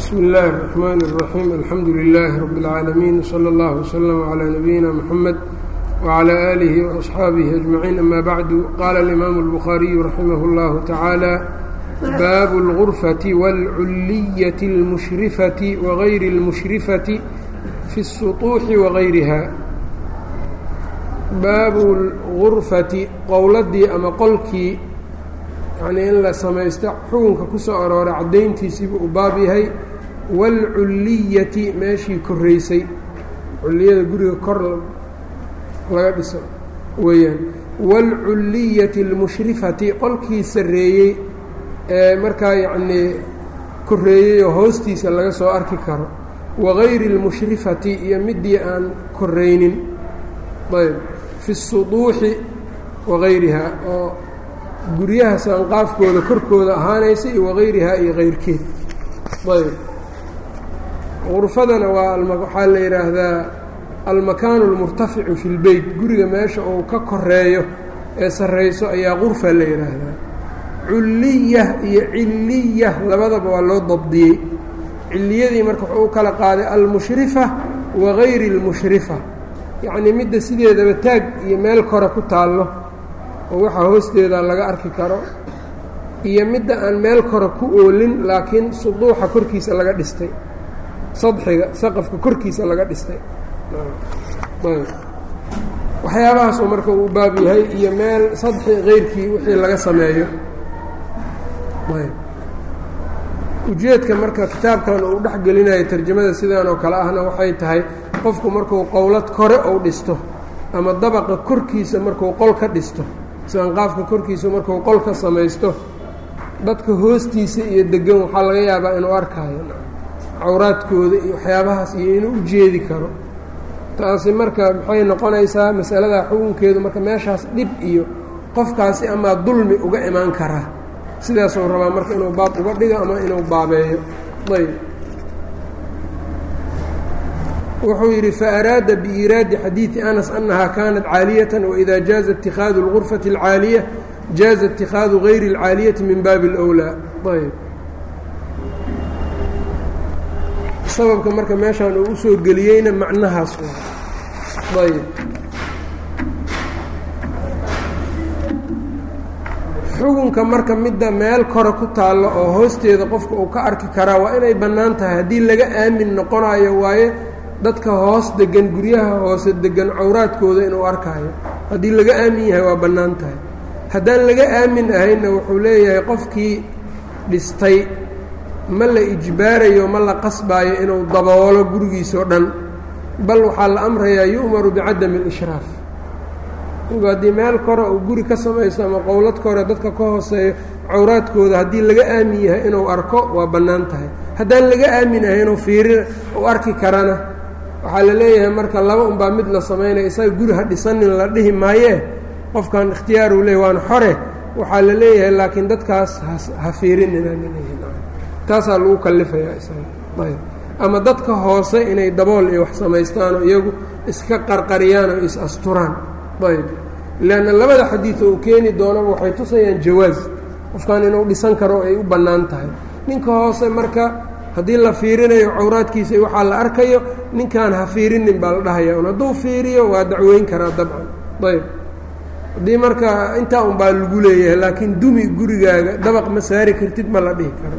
bsmi اllahi الرحmn الرaxيim alxamdu لilaahi rab اlcaalamiin slى اllah وslm عlى nabiyina mxamed وعlى آlihi وأصxaabihi أجmaciin ama bacdu qaala اlimaamu الbukhaariyu raximah اllahu taعaalى baabu اlغurfaةi wاlculiyaةi اlmushrifati wagayri اlmushrifati fi الsuطuuxi wagayriha baabu اlgurfati qowladii ama qolkii yacnii in la samaysto xukunka ku soo arooray caddayntiisiibuu u baab yahay waalculliyati meeshii korraysay culliyada guriga kor laga dhiso weeyaan waalculliyati almushrifati qolkii sarreeyey ee markaa yacnii korreeyey oo hoostiisa laga soo arki karo wagayri اlmushrifati iyo midii aan korraynin ayb fi الsuduuxi wagayriha oo guryaha saanqaafkooda korkooda ahaanaysa iyo wagayrihaa iyo kayrkeed ayb gurfadana waa waxaa la yidhaahdaa almakaanu اlmurtaficu fi اlbeyt guriga meesha uu ka koreeyo ee sarrayso ayaa gurfa la yidhaahdaa culliya iyo ciliya labadaba waa loo dabdiyey ciliyadii marka wuxuu u kala qaaday almushrifa wagayri اlmushrifa yacnii midda sideedaba taag iyo meel kore ku taallo oo waxaa hoosteeda laga arki karo iyo midda aan meel kore ku oolin laakiin suduuxa korkiisa laga dhistay sadxiga saqafka korkiisa laga dhistay waxyaabahaasuu marka uu baab yahay iyo meel sadxi keyrkii wixii laga sameeyo ujeedka marka kitaabkan uu dhex gelinayo tarjamada sidaan oo kale ahna waxay tahay qofku markuu qowlad kore uu dhisto ama dabaqa korkiisa markuu qol ka dhisto saanqaafka korkiisa markuu qol ka samaysto dadka hoostiisa iyo degan waxaa laga yaabaa inuu arkaayo cawraadkooda iyo waxyaabahaas iyo inuu u jeedi karo taasi marka maxay noqonaysaa masaladaa xukunkeedu marka meeshaas dhib iyo qofkaasi amaa dulmi uga imaan karaa sidaasuu rabaa marka inuu baab uga dhigo ama inuu baabeeyo ayb wuxuu yidhi faaraada biiraadi xadiidi anas annahaa kaanat caaliyatan waإida jaaza اtikhaadu اlgurfati اlcaaliya jaaza اtikhaadu gayri اlcaaliyati min baabi اlأwlaa ayb sababka marka meeshaan uu usoo geliyeyna macnahaas ayb xukunka marka midda meel kore ku taallo oo hoosteeda qofka uu ka arki karaa waa inay bannaan tahay haddii laga aamin noqonayo waaye dadka hoos degan guryaha hoose degan cawraadkooda inuu arkaayo haddii laga aamin yahay waa bannaan tahay haddaan laga aamin ahaynna wuxuu leeyahay qofkii dhistay ma la ijbaarayo ma la qasbaayo inuu daboolo gurigiisoo dhan bal waxaa la amrayaa yu'maru bicadami alishraaf inku haddii meel kore uu guri ka samaysto ama qowlad kore dadka ka hooseeyo cawraadkooda haddii laga aamin yahay inuu arko waa bannaan tahay haddaan laga aamin ahaynuu fiiri u arki karana waxaa la leeyahay marka laba unbaa mid la samaynaya isaga guri ha dhisanin la dhihi maayee qofkan ikhtiyaaruu leeyahy waana xore waxaa la leeyahay laakiin dadkaas ha fiirinina laleeyahay taasaa lagu kalifayaa isaga ayb ama dadka hoose inay dabool iyo wax samaystaanoo iyagu iska qarqariyaan oo is asturaan ayb leanna labada xadiid uu keeni doonaba waxay tusayaan jawaaz qofkan inuu dhisan karo ay u bannaan tahay ninka hoose marka haddii la fiirinayo cawraadkiisa waxaa la arkayo ninkaan ha fiirinin baa la dhahaya un hadduu fiiriyo waa dacweyn karaa dabcan ayb haddii marka intaa un baa lagu leeyahay laakiin dumi gurigaaga dabaq ma saari kartid ma la dhihi karo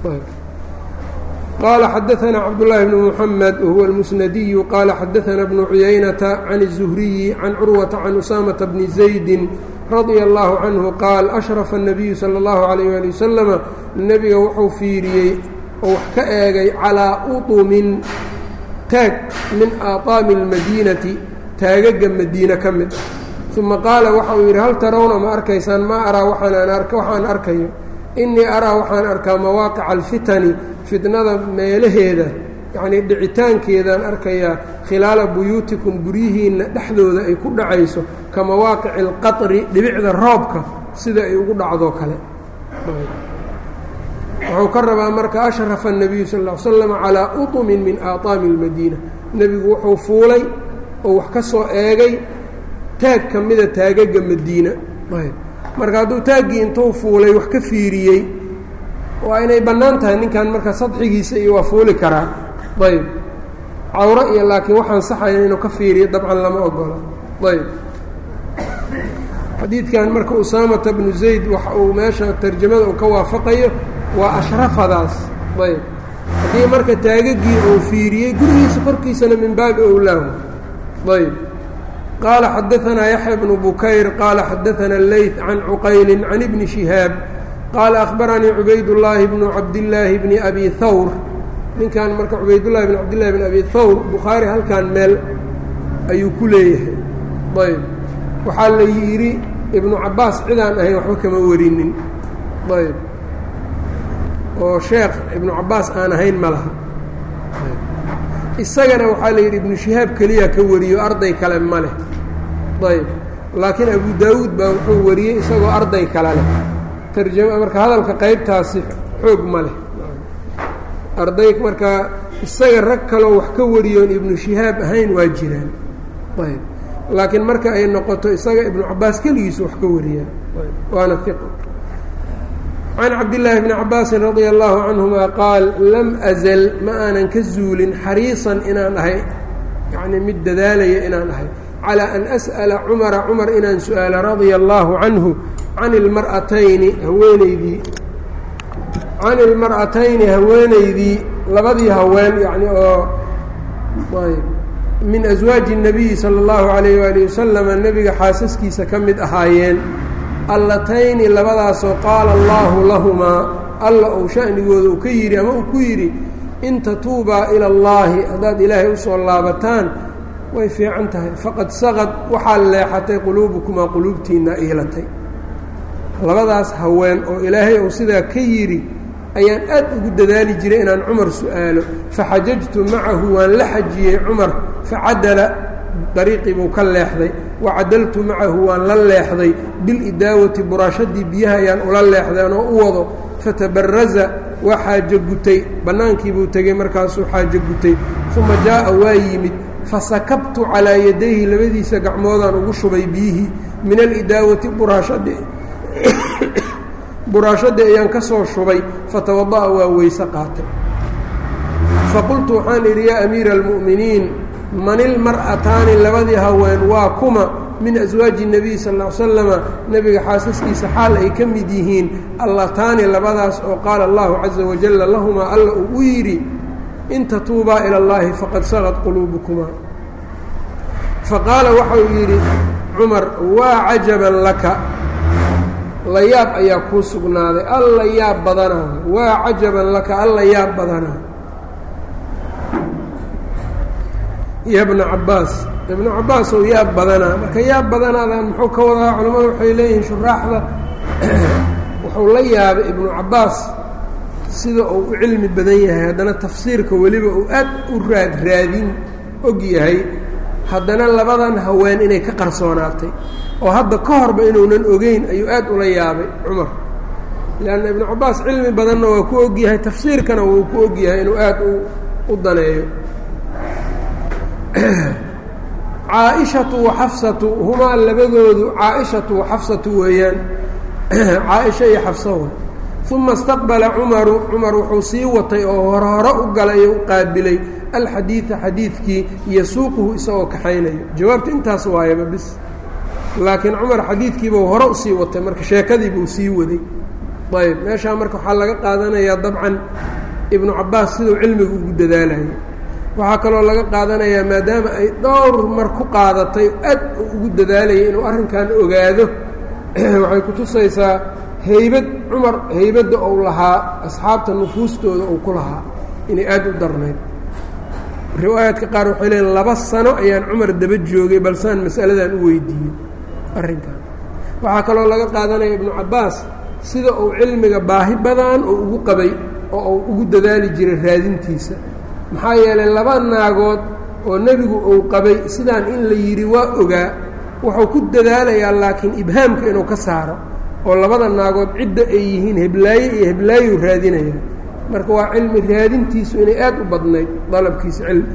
qaala xadaanaa cabdالlahi bn mحamed wahuwa اlmusnadiyu qaala xadaanaa bnu cuyaynata can الzuhriyi can curwata can usaamata bni zaydi radia اllahu canhu qaal ashrafa الnabiyu salى اllahu عalayh ali wasalama nebiga wuxuu fiiriyey oo wax ka eegay calaa uطumin taag min aaطaami اlmadiinati taagaga madiine ka mid ah uma qaala waxa uu yidhi hal tarawna ma arkaysaan ma araa waxaan arkayo innii araa waxaan arkaa mawaaqica alfitani fitnada meelaheeda yacnii dhicitaankeedaan arkayaa khilaala buyuutikum guryihiinna dhexdooda ay ku dhacayso ka mawaaqici alqatri dhibicda roobka sida ay ugu dhacdoo kale wuxuu ka rabaa marka ashrafa الnabiyu sal ll ly slam calaa uطumin min aaطaami اlmadiina nebigu wuxuu fuulay oo wax ka soo eegay taag ka mida taagaga madiina marka hadduu taaggii intuu fuulay wax ka fiiriyey waa inay bannaan tahay ninkan marka sadxigiisa iyo waa fuuli karaa ayb cawro iyo laakiin waxaan saxayn inuu ka fiiriyo dabcan lama ogola ayb xadiidkan marka usaamata bnu zayd waxa uu meesha tarjamada uu ka waafaqayo waa ashrafadaas ayb haddii marka taagagii uu fiiriyey gurigiisa korkiisana min baabi owlaahu ayb qaala xadaanaa yaxya bnu bukayr qaala xadaana leyt can cuqayli can ibni shihaab qaala akhbaranii cubaydullaahi bnu cabdillaahi bni abi hawr ninkan marka cubaydullahi bn cabdillahi bn abi hawr bukhaari halkan meel ayuu ku leeyahay ayb waxaa la yidhi ibnu cabbaas cidaan ahayn waxba kama warinin ayb oo sheekh ibnu cabbaas aan ahayn ma laha isagana waxaa la yidhi ibnu shihaab keliya ka wariyo arday kale ma leh ayb laakiin abu daawuud baa wuxuu wariyey isagoo arday kale leh tarjama marka hadalka qaybtaasi xoog ma leh arday markaa isaga rag kaloo wax ka wariyoon ibnu shihaab ahayn waa jiraan ayb laakiin marka ay noqoto isaga ibnu cabaas keligiisu wax ka wariyaan waana iqo can cabdillaahi bni cabaasin radia allahu canhuma qaal lam azal ma aanan ka zuulin xariisan inaan ahay yacnii mid dadaalaya inaan ahay calaa an as'ala cumara cumar inaan su-aala radia allaahu canhu can ilmar'atayni haweenaydii can ilmar'atayni haweenaydii labadii haween yacni oo ayb min aswaaji الnabiyi salى اllahu alayh wali wasalama nebiga xaasaskiisa ka mid ahaayeen allatayni labadaasoo qaala allahu lahumaa alla ou sha'nigooda uu ka yidhi ama uu ku yidhi in tatuubaa ila اllahi haddaad ilaahay usoo laabataan way fiican tahay faqad saqad waxaa leexatay quluubukumaa quluubtiinna iilatay labadaas haween oo ilaahay uu sidaa ka yidhi ayaan aad ugu dadaali jiray inaan cumar su-aalo faxajajtu macahu waan la xajiyey cumar facadala dariiqii buu ka leexday wacadaltu macahu waan la leexday bilidaawati buraashadii biyaha ayaan ula leexdeen oo u wado fatabaraza waa xaajo gutay bannaankiibuu tegey markaasuu xaajo gutay uma jaa'a waa yimid fasakabtu calaa yadayhi labadiisa gacmoodaan ugu shubay biyihii min alidaawati buraashadii buraashadii ayaan ka soo shubay fatawada'a waa weyse qaatay faqultu waxaan idhi yaa amiira almu'miniin man ilmar'ataani labadii haween waa kuma min aswaaji الnabiy sal ll slama nebiga xaasaskiisa xaal ay ka mid yihiin allataani labadaas oo qaala allahu caza wajalla lahumaa alla uu u yidhi in tatuubaa ila اllahi faqad sagad quluubukumaa faqaala waxau yidhi cumar waa cajaban laka la yaab ayaa kuu sugnaaday alla yaab badanaa waa cajaban laka alla yaab badanaa ya bna cabbaas ibnu cabbaas oo yaab badanaa marka yaab badanaadan muxuu ka wadaa culimmadu waxay leeyihiin shuraaxda wuxuu la yaabay ibnu cabbaas sida uu u cilmi badan yahay haddana tafsiirka weliba uu aad u raad raadin og yahay haddana labadan haween inay ka qarsoonaatay oo hadda ka horba inuunan ogeyn ayuu aad ula yaabay cumar leanna ibnu cabbaas cilmi badanna waa ku ogyahay tafsiirkana wuu ku ogyahay inuu aad u daneeyo caaishatu wa xafsatu humaa labadoodu caaishatu wa xafsatu weeyaan caaisha iyo xafsa way uma istaqbala cumaru cumar wuxuu sii watay oo hore hore u galay oo u qaabilay alxadiida xadiidkii yasuuquhu isagoo kaxaynayo jawaabta intaas waayaba bis laakiin cumar xadiidkiibuu hore usii watay marka sheekadiibuu sii waday ayb meeshaa marka waxaa laga qaadanayaa dabcan ibnu cabbaas siduu cilmiga ugu dadaalayo waxaa kaloo laga qaadanayaa maadaama ay dhowr mar ku qaadatay aad ugu dadaalayay inuu arrinkan ogaado waxay kutusaysaa haybad cumar haybadda ou lahaa asxaabta nufuustooda uu ku lahaa inay aad u darnayd riwaayaadka qaar waxay leeyiin laba sano ayaan cumar daba joogay balsaan masaladan u weydiiyey arrinkan waxaa kaloo laga qaadanaya ibnu cabbaas sida uu cilmiga baahi badan oo ugu qabay oo uu ugu dadaali jiray raadintiisa maxaa yeelay laba naagood oo nebigu uu qabay sidaan in la yidhi waa ogaa wuxuu ku dadaalayaa laakiin ibhaamka inuu ka saaro oo labada naagood cidda ay yihiin heblaaye iyo heblaayuu raadinaya marka waa cilmi raadintiisu inay aad u badnayd dalabkiisa cilmi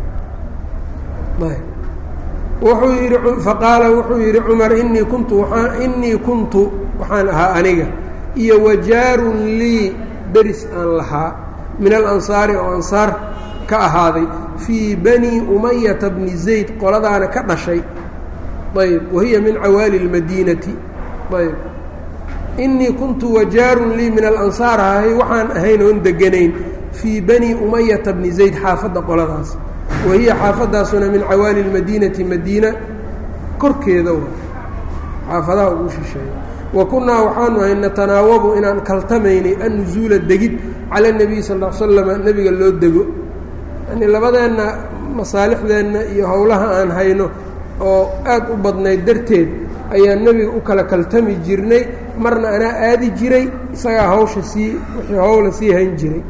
wuxuu yidhi faqaala wuxuu yidhi cumar inii kuntu waaa inii kuntu waxaan ahaa aniga iyo wajaarun lii deris aan lahaa min alansaari oo ansaar ka ahaaday fii bani umayata bni zayd qoladaana ka dhashay ayb wahiya min cawaali اlmadiinati ayb inii kuntu wajaarun lii min alansaar ahay waxaan ahayn oon deganayn fii bani umayata bni zayd xaafadda qoladaas wahiya xaafaddaasuna min cawaali اlmadiinati madiina korkeeda wa xaafadaha ugu shisheeya wa kunnaa waxaanu ahay natanaawabu inaan kaltamaynay annusuula degid cala اnebiy sal l slama nebiga loo dego yani labadeenna masaalixdeenna iyo howlaha aan hayno oo aad u badnayd darteed ayaan nebiga u kala kaltami jirnay marna anaa aadi jiray isagaa hawsha sii wixii howla sii hayn jiray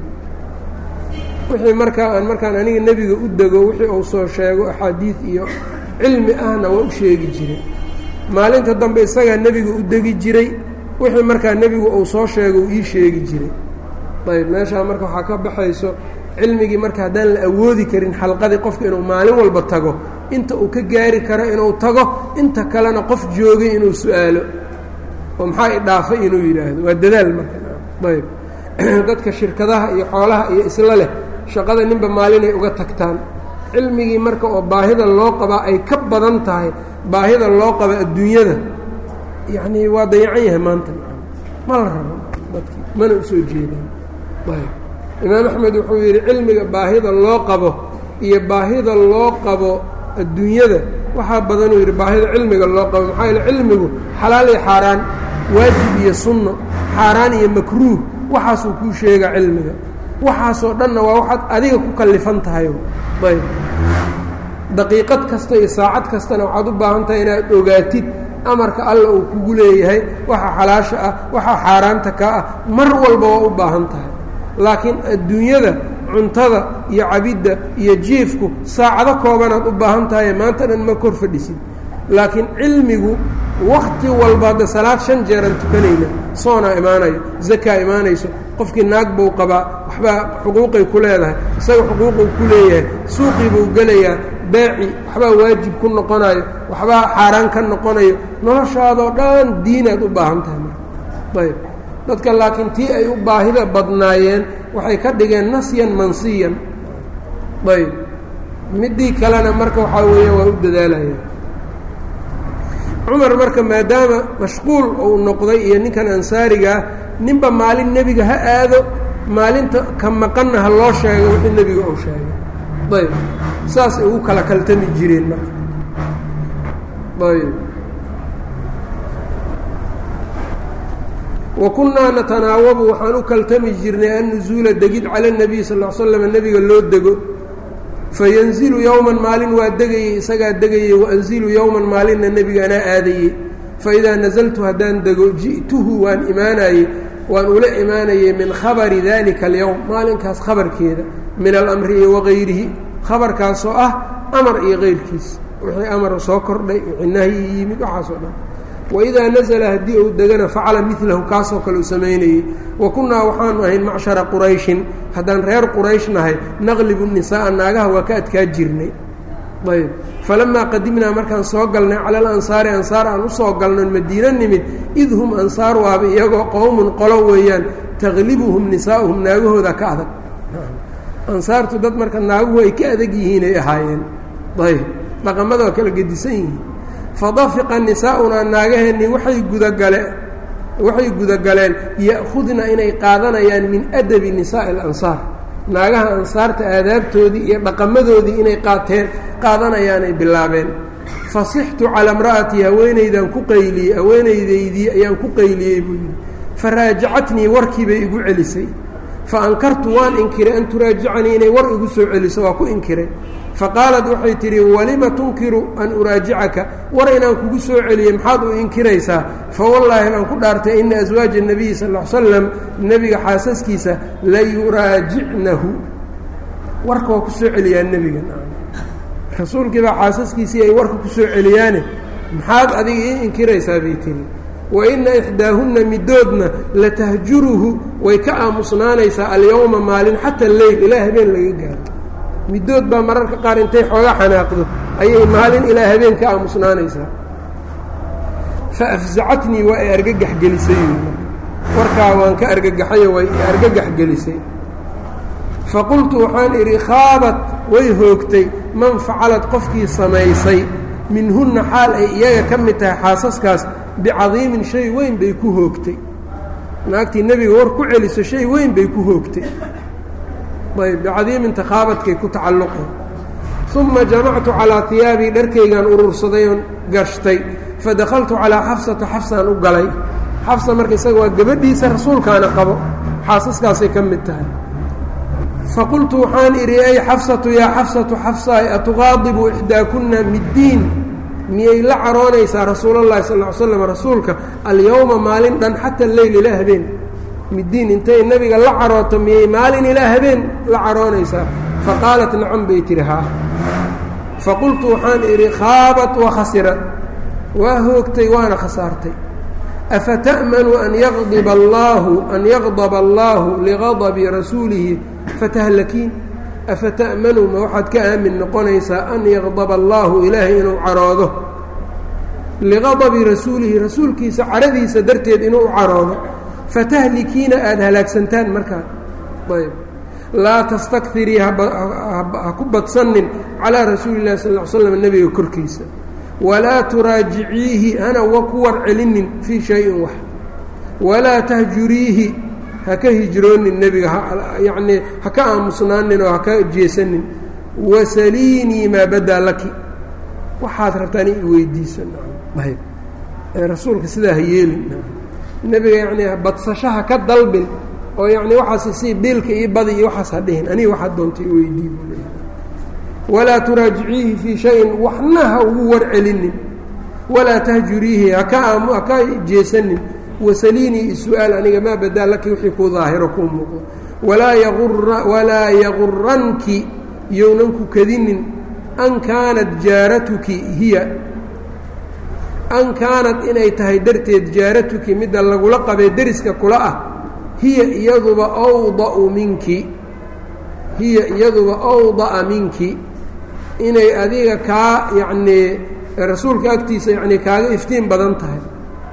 wixii markaa aan markaan aniga nebiga u dego wixii uu soo sheego axaadiid iyo cilmi ahna waa u sheegi jiray maalinta dambe isagaa nebiga u degi jiray wixii markaa nebigu uu soo sheego uu ii sheegi jiray ayb meeshaa marka waxaa ka baxayso cilmigii marka haddaan la awoodi karin xalqadii qofka inuu maalin walba tago inta uu ka gaari karo inuu tago inta kalena qof joogay inuu su-aalo oo maxaa i dhaafay inuu yidhaahdo waa dadaal marka ayb dadka shirkadaha iyo xoolaha iyo isla leh shaqada ninba maalinay uga tagtaan cilmigii marka oo baahida loo qabaa ay ka badan tahay baahida loo qaba adduunyada yacnii waa dayacan yahay maanta ma la rabo dadkii mana u soo jeedaan ayb imaam axmed wuxuu yidhi cilmiga baahida loo qabo iyo baahida loo qabo adduunyada waxaa badanuu yidhi baahida cilmiga loo qabo maxaa yaele cilmigu xalaal iyo xaaraan waajib iyo sunno xaaraan iyo makruuh waxaasuu kuu sheega cilmiga waxaasoo dhanna waa waxaad adiga ku kallifan tahay ayb daqiiqad kasta iyo saacad kastana waxaad u baahan tahay inaad ogaatid amarka alla uu kugu leeyahay waxa xalaasha ah waxa xaaraanta kaa ah mar walba waa u baahan tahay laakiin adduunyada cuntada iyo cabidda iyo jiifku saacado koobanaad u baahan tahay maanta dhan ma kor fadhisid laakiin cilmigu wakti walba hadda salaad shan jeeran tukanayna soonaa imaanayo zakaa imaanayso qofkii naag buu qabaa waxbaa xuquuqay ku leedahay isaga xuquuquu ku leeyahay suuqii buu gelayaa beeci waxbaa waajib ku noqonayo waxbaa xaaraan ka noqonayo noloshaadoo dhan diinaad u baahan tahay marka ayb dadka laakiin tii ay u baahida badnaayeen waxay ka dhigeen nasyan mansiyan ayb midii kalena marka waxaa weeya waa u dadaalaya cumar marka maadaama mashquul uu noqday iyo ninkan ansaarigaah ninba maalin nebiga ha aado maalinta ka maqanna ha loo sheego wixii nebiga uu sheegay ayb saasay ugu kala kaltami jireen marka ayb wa kunnaa natanaawabu waxaan u kaltami jirnay annusuula degid cala اnabiy sal l slam nebiga loo dego fayanzilu yowman maalin waa degayey isagaa degayey waanzilu yowman maalinna nebiga anaa aadayey faidaa nazaltu haddaan dego ji'tuhu waan imaanayey waan ula imaanayey min khabari dalika alyowm maalinkaas khabarkeeda min alamri iyo wagayrihi khabarkaasoo ah amar iyo keyrkiis wixii amar soo kordhay wixii nahyi yimid waxaasoo dhan waidaa nazla haddii uu degana facala milahu kaasoo kale u samaynayey wa kunnaa waxaanu ahayn macshara qurayshin haddaan reer quraysh nahay naqlibu nisaaa naagaha waa ka adkaa jirnay ayb falamaa qadimnaa markaan soo galnay cala alansaari ansaar aan usoo galnon madiino nimid id hum ansaar waaba iyagoo qowmun qolo weeyaan taglibuhum nisaa'uhum naagahooda ka adag ansaartu dad marka naaguhu ay ka adag yihiin ay ahaayeen ayb dhaqamada waa kala gedisan yihiin fadafiqa nisaa'unaa naagaheennii waxay gudagaleen waxay gudagaleen ya'khudna inay qaadanayaan min adabi nisaa'i alansaar naagaha ansaarta aadaabtoodii iyo dhaqamadoodii inay qaateen qaadanayaanay bilaabeen fasixtu calaa imra'atii haweenaydaan ku qayliyey haweenaydaydii ayaan ku qayliyey buu yidhi faraajacatnii warkii bay igu celisay fa ankartu waan inkiray an turaajicanii inay war igu soo celiso waa ku inkiray faqaalat waxay tidhi walima tunkiru an uraajicaka war inaan kugu soo celiyey maxaad u inkiraysaa fawallaahi baan ku dhaartay ina aswaaja الnabiyi sal ا l slam nebiga xaasaskiisa la yuraajicnahu warka waa ku soo celiyaa nebiga rasuulkii baa xaasaskiisii ay warka ku soo celiyaane maxaad adiga ii inkiraysaa bay tihi wa ina ixdaahunna midoodna latahjuruhu way ka aamusnaanaysaa alyowma maalin xata leyl ilaa habeen laga gaaro middood baa mararka qaar intay xooga xanaaqdo ayay maalin ilaa habeen ka aamusnaanaysaa fa afzacatnii waa ay argagax gelisay warkaa waan ka argagaxayo way argagax gelisay faqultu waxaan idhi khaabat way hoogtay man facalad qofkii samaysay minhunna xaal ay iyaga ka mid tahay xaasaskaas bicadiimin shay weyn bay ku hoogtay naagtii nebiga war ku celiso shay weyn bay ku hoogtay ayb bicadiiminta khaabadkay ku tacalluqay uma jamactu calaa hiyaabii dharkaygaan urursaday oon gashtay fadakaltu calaa xafsata xafsaan u galay xafsa marka isaga waa gabadhiisa rasuulkaana qabo xaasaskaasay ka mid tahay faqultu waxaan idhi ay xafsatu yaa xafsatu xafsaay atuqaadibu ixdaakunna middiin miyay la caroonaysaa rasuulallahi sal ly slam rasuulka alyowma maalin dhan xata leyl ilaa habeen middiin intay nebiga la carooto miyay maalin ilaa habeen la caroonaysaa faqaalat nacam bay tihi haa faqultu waxaan idhi khaabat wa khasirat waa hoogtay waana khasaartay afata'manu an yaqdiba allaahu an yaqdaba allaahu liqadabi rasuulihi fatahlakiin afata'manu ma waxaad ka aamin noqonaysaa an yaqdaba allaahu ilaahay inuu caroodo liqadabi rasuulihi rasuulkiisa caradiisa darteed inuu u caroodo fatahlikiina aada halaagsantaan markaa ayb laa tastakhirii ha ku badsanin calaa rasuuli llahi sal l slam nebiga korkiisa walaa turaajiciihi hana wa ku war celinin fii shayin wax walaa tahjuriihi ha ka hijroonin nebiga yacnii ha ka aamusnaanin oo ha ka jeesanin wasaliinii maa badaa laki waxaad rabtaan i weydiisa ayb rasuulka sidaa ha yeelin nebiga yacnii badsashaha ka dalbin oo yacni waxaas sii biilka io badi iyo waxaas ha dhihin aniga waxaad doonta i weydii buu leeyahay walaa turaajiciihi fii shayin waxna ha ugu war celinin walaa tahjuriihi haka aamu haka jeesanin wasaliinii isu-aal aniga maa badaa laki wixii kuu daahiro kuu muuqdo walaa yaura walaa yaguranki yownan ku kadinin an kaanat jaaratuki hiya an kaanad inay tahay darteed jaaratuki midda lagula qabee deriska kula ah hiya iyaduba awda'u minki hiya iyaduba awda'a minki inay adiga kaa yacnii rasuulka agtiisa yacnii kaaga iftiin badan tahay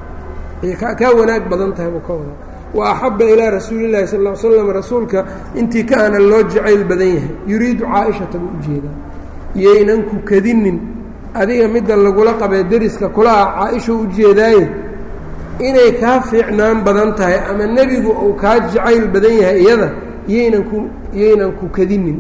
kaa wanaag badan tahay buu ka wadaa wa axabba ilaa rasuuli llahi sal ll ly slam rasuulka intii ka ana loo jacayl badan yahay yuriidu caaishata buu ujeedaa yaynan ku kadinin adiga midda lagula qabee deriska kula ah caaisha ujeedaaye inay kaa fiicnaan badan tahay ama nebigu uu kaa jacayl badan yahay iyada yaynan ku yaynan ku kadinin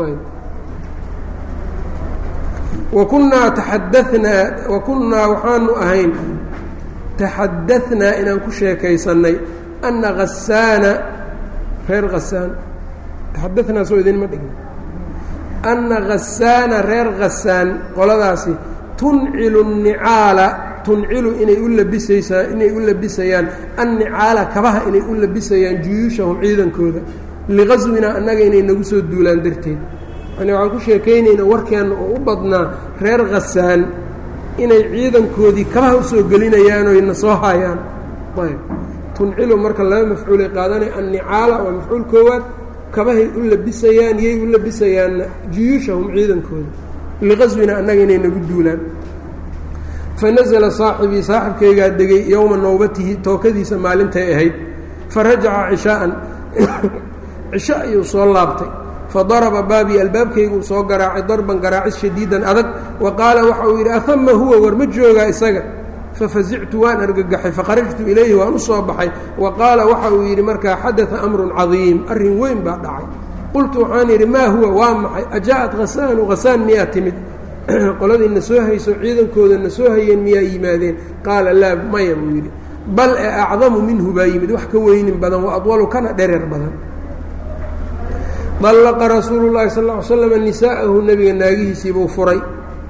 wa kunnaa taxadahnaa wa kunnaa waxaanu ahayn taxadahnaa inaan ku sheekaysannay anna hasaana reer hasaan taxadahnaa soo idinma dhigna anna hasaana reer khasaan qoladaasi tuncilu nnicaala tuncilu inay u labisaysaa inay u labisayaan annicaala kabaha inay u labisayaan juyuushahum ciidankooda liqaswinaa annaga inay nagu soo duulaan darteed yani waxaan ku sheekaynaynaa warkeenna oo u badnaa reer khasaan inay ciidankoodii kabaha usoo gelinayaan oy na soo haayaan ayb tuncilu marka laba mafcuulay qaadanaya annicaala waa mafcuul koowaad kabahay u labisayaan yay u labisayaanna juyuushahum ciidankooda liqaswina annaga inay nagu duulaan fa nasala saaxibii saaxibkaygaa degay yowma nowbatihi tookadiisa maalintay ahayd fa rajaca cishaa'an cisho ayuu soo laabtay fa daraba baabii albaabkayguu soo garaacay darban garaacis shadiidan adag wa qaala waxa uu yidhi ahama huwa war ma joogaa isaga fafazictu waan argagaxay fakharajtu ilayhi waan u soo baxay wa qaala waxa uu yidhi markaa xadaa amrun cadiim arrin weyn baa dhacay qultu waxaan yidhi maa huwa waa maxay ajaa'at hasaanu hasaan miyaa timid qoladii na soo hayso ciidankooda na soo hayeen miyaa yimaadeen qaala laa maya buu yidhi bal e acdamu minhu baa yimid wax ka weynin badan wa adwalu kana dhereer badan dallaqa rasuulu llahi sal ll ly slam nisaa'ahu nebiga naagihiisiibuu furay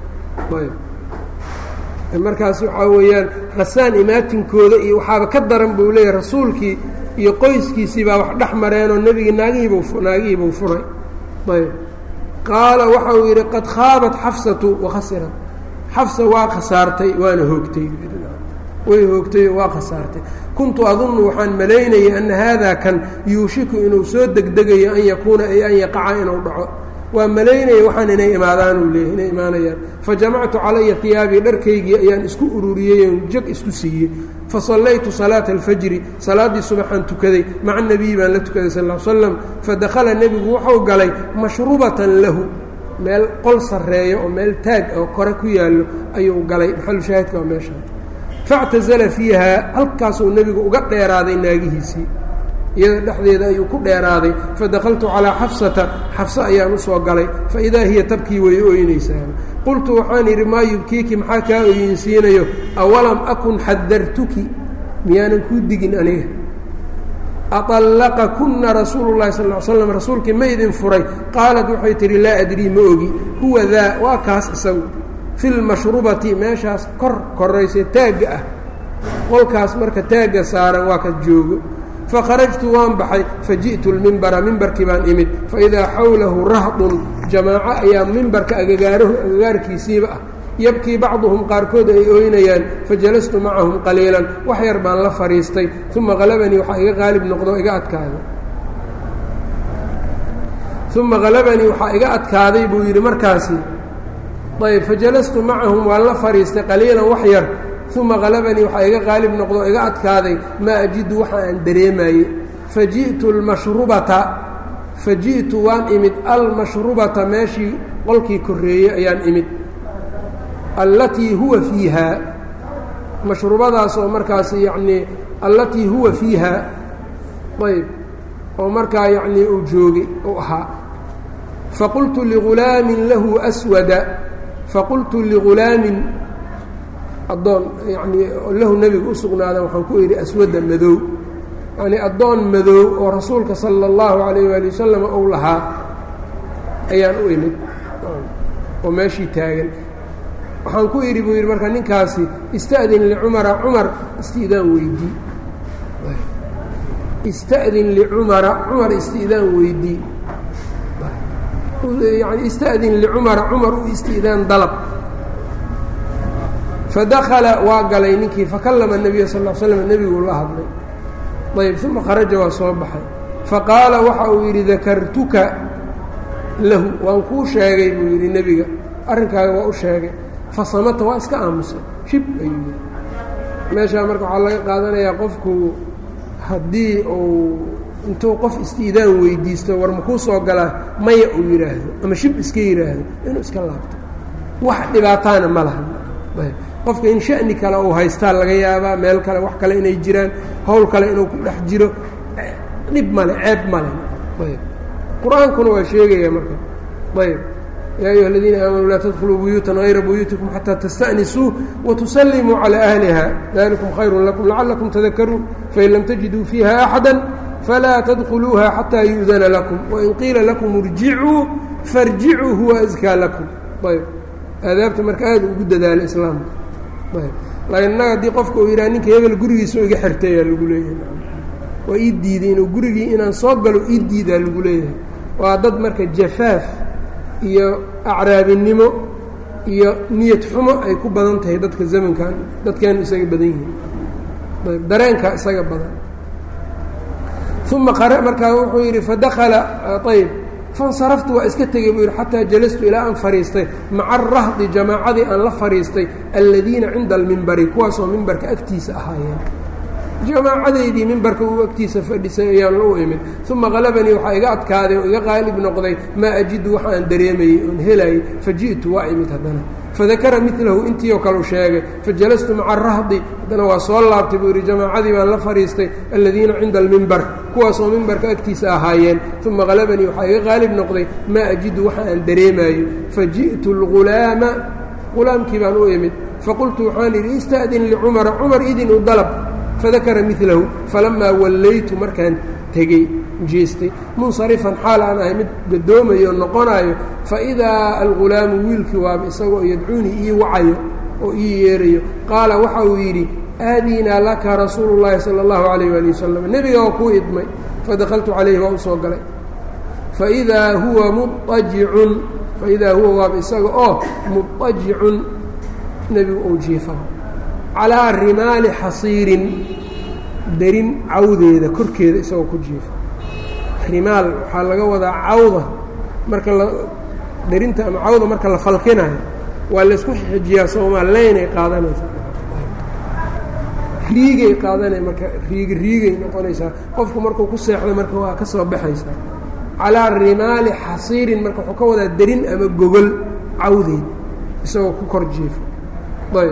markaas waxaa weeyaan khasaan imaatinkooda iyo waxaaba ka daran buu leeyahy rasuulkii iyo qoyskiisii baa wax dhex mareenoo nebigii naagihiibu naagihiibuu furay ayb qaala waxa uu yidhi qad khaabat xafsatu wakhasirat xafsa waa khasaartay waana hoogtay way hoogtay waa khasaartay kuntu adunnu waxaan malaynayay anna haadaa kan yuushiku inuu soo degdegayo an yakuuna ay an yaqaca inuu dhaco waa malaynaya waxaan inay imaadaan uu leeyahy inay imaanayaan fa jamactu calaya hiyaabii dharkaygii ayaan isku ururiyey oon jag isku siiyey fa sallaytu salaata alfajri salaaddii subaxaan tukaday maca nebiyi baan la tukaday sal l slam fadakhala nebigu wuxuu galay mashrubatan lahu meel qol sarreeyo oo meel taag oo kore ku yaallo ayuu galay maxalu shaahidka waa meesha factazala fiiha halkaasuu nebigu uga dheeraaday naagihiisii iyada dhexdeeda ayuu ku dheeraaday fadakaltu calaa xafsata xafse ayaan usoo galay faidaa hiya tabkii way ooynaysaa qultu waxaan yidhi maa yubkiiki maxaa kaa ooyinsiinayo awalam akun xadartuki miyaanan kuu digin aniga aطallaqakuna rasuulu llahi sal l slam rasuulkii ma idin furay qaalat waxay tihi laa adrii ma ogi huwa daa waa kaas isagu fi lmashrubati meeshaas kor koraysa taagga ah qolkaas marka taagga saaran waa ka joogo fakharajtu waan baxay faji'tu lmimbara mimbarkii baan imid faidaa xawlahu rahdun jamaaco ayaa mimbarka agagaarahu agagaarkiisiiba ah yabkii bacduhum qaarkood ay ooynayaan fajalastu macahum qaliilan wax yar baan la fadhiistay uma halabanii waxaa iga qaalib noqdo iga adkaaday uma halabanii waxaa iga adkaaday buu yidhi markaasi ayb fajalastu macahum waan la fadhiistay qaliilan wax yar uma halabanii waxaa iga qaalib noqdo iga adkaaday maa ajidu waxa aan dareemaye faji'tu almashrubata faji'tu waan imid almashrubata meeshii qolkii korreeyey ayaan imid allatii huwa fiiha mashrubadaas oo markaas yacnii allatii huwa fiiha ayb oo markaa yacnii uu joogay uu ahaa faqultu ligulaamin lahu aswada faqultu ligulaamin addoon yacnii lahu nebiga u sugnaadan waxaan ku idhi aswadda madow yacnii addoon madow oo rasuulka sala allahu calayh waali wasalam uu lahaa ayaan u imid oo meeshii taagan waxaan ku idhi buu yidhi marka ninkaasi ista'din licumara cumar isti'daan weydii ista'din licumara cumar isti'daan weydii yani ista'din licumara cumar u isti'daan dalab fadakala waa galay ninkii fakallama nebiya sal l slam nebiguu la hadlay ayb uma kharaja waa soo baxay faqaala waxa uu yidhi dakartuka lahu waan kuu sheegay buu yidhi nebiga arrinkaaga waa u sheegay fasamata waa iska aamusay shib ayuu yidhi meeshaa marka waxaa laga qaadanayaa qofku haddii uu intuu qof istiidaan weydiisto war makuu soo galaa maya uu yidhaahdo ama shib iska yidhaahdo inuu iska laabto wax dhibaataana ma laha qofka in sha'ni kale uu haystaa laga yaabaa meel kale wax kale inay jiraan howl kale inuu ku dhex jiro dhib male ceeb male ayb qur-aankuna waa sheegaya marka ayb yaa ayuha aladiina aamanuu laa tadkuluu buyuutan hayra buyuutikum xataa tasta'nisuu watusallimuu calaa ahliha dalikum khayrun lakum lacalakum tadakaruun fain lam tajiduu fiiha axada falaa tadkuluuha xataa yu'dana lakum wain qiila lakum irjicuu farjicuu huwa askaa lakum ayb aadaabta marka aada ugu dadaala islaamka ayb laakiin innaga haddii qofka uu yidhaha ninka hebel gurigiisa iga xirtay aa lagu leeyahay waa ii diiday inuu gurigii inaan soo galo ii diidaa lagu leeyahay waa dad marka jafaaf iyo acraabinimo iyo niyad xumo ay ku badan tahay dadka zamankan dadkeenu isaga badan yihiin ayb dareenkaa isaga badan uma markaa wuxuu yidhi fadakala ayb fansaraftu waa iska tegey buu yidhi xataa jalastu ilaa aan fadhiistay maca arahdi jamaacadii aan la fadhiistay alladiina cinda almimbari kuwaasoo mimbarka agtiisa ahaayeen jamaacadeydii mimbarka uu agtiisa fadhisay ayaan u imid uma qalabanii waxaa iga adkaaday oo iga qaalib noqday maa ajidu waxa aan dareemayey oon helayay faji'tu waa imid haddana fadakara milahu intii oo kaleu sheegay fajalastu maca arahdi haddana waa soo laabtay buu yidhi jamaacadii baan la fadhiistay alladiina cinda almimbar kuwaasoo mimbarka agtiisa ahaayeen uma qalabanii waxaa iga qaalib noqday maa ajidu waxa aan dareemayo faji'tu algulaama qulaamkii baan u imid faqultu waxaan idhi ista'din licumara cumar idin u dalab fadakara milahu falamaa wallaytu markaan tegey jeestay munsarifan xaal aan ahay mid gadoomayo noqonaayo faidaa algulaamu wiilkii waaba isagoo yadcuunii ii wacayo oo ii yeerayo qaala waxa uu yidhi aadinaa laka rasuulu llaahi sala allahu calayh waali wasalam nebiga waa kuu idmay fadakaltu calayhi waa u soo galay faidaa huwa muajicun faidaa huwa waaba isaga oo muajicun nebigu uu jiifa calaa rimaali xasiirin derin cawdeeda korkeeda isagoo ku jiifa rimaal waxaa laga wadaa cawda marka dherinta ama cawda marka la falkinayo waa laysku xijiyaa soomaa leynay qaadanaysaa riigay qaadanay marka riigi riigay noqonaysaa qofku markuu ku seexdo marka waa ka soo baxaysaa calaa rimaali xasiirin marka wuxuu ka wadaa derin ama gogol cawdeed isagoo ku kor jiifo ayb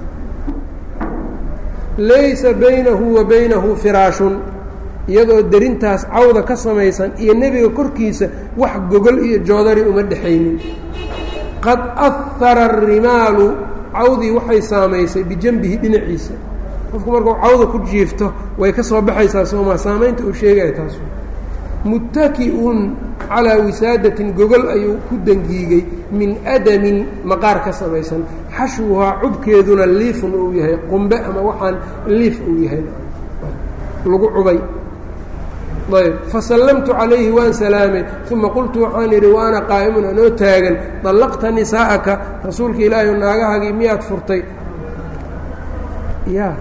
laysa baynahu wa baynahu firaashun iyadoo derintaas cawda ka samaysan iyo nebiga korkiisa wax gogol iyo joodari uma dhexaynin qad ahara arimaalu cawdii waxay saamaysay bijanbihi dhinaciisa qofku markuu cawda ku jiifto way ka soo baxaysaa sooma saamaynta uu sheegaya taas muttaki-un calaa wisaadatin gogol ayuu ku dangiigay min adamin maqaar ka samaysan xashwuhaa cubkeeduna liifun uu yahay qumbe ama waxaan liif uu yahay lagu cubay ayb fasallamtu calayhi waan salaamay uma qultu waxaan idhi wa ana qaa'imun anoo taagan dallaqta nisaa'aka rasuulka ilaahi naagahaagii miyaad furtay ya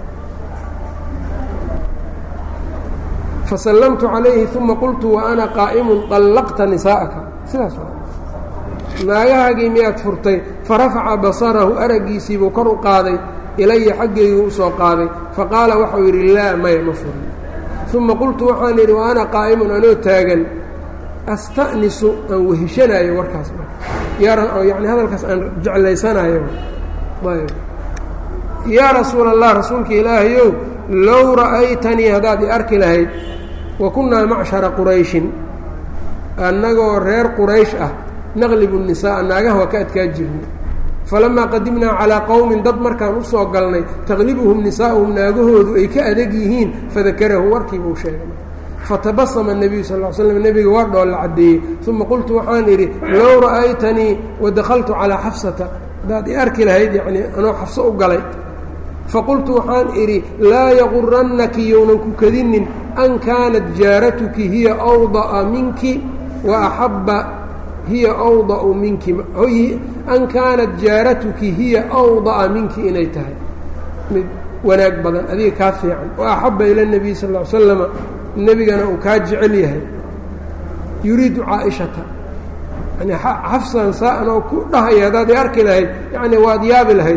fasallamtu calayhi uma qultu wa ana qaa'imun dallaqta nisaa'aka sidaas naagahaagii miyaad furtay farafaca basarahu araggiisiibuu kor u qaaday ilaya xaggeyguu usoo qaaday faqaala waxau yidhi laa maya ma furin uma qultu waxaan idhi wa ana qaa'imun anoo taagan asta'nisu aan weheshanayo warkaas yani hadalkaas aan jeclaysanayo ayb yaa rasuula allah rasuulka ilaahayow low ra'aytanii haddaad i arki lahayd wa kunnaa macshara qurayshin annagoo reer quraysh ah naqlibu nisaaa naagaha waa ka adkaa jirnay falamaa qadimnaa calaa qowmin dad markaan u soo galnay taqlibuhum nisaa'uhum naagahoodu ay ka adag yihiin fadakarahu warkiibuu sheegay fatabasama nebiyu sal l slam nebiga waa dhoolla caddeeyey uma qultu waxaan idhi low ra'aytanii wadakhaltu calaa xafsata haddaad i arki lahayd yacnii anoo xafso u galay faqultu waxaan idhi laa yagurannaki younan ku kadinin an kaanat jaaratuki hiya awda'a minki wa axabba hiya awda'u minki an kaanat jaaratuki hiya awda'a minki inay tahay mid wanaag badan adiga kaa fiican wa axabba ila nebiy sal l slama nebigana uu kaa jecel yahay yuriidu caaishata yani xafsan saa-an oo ku dhahaya haddaad i arki lahayd yacni waad yaabi lahayd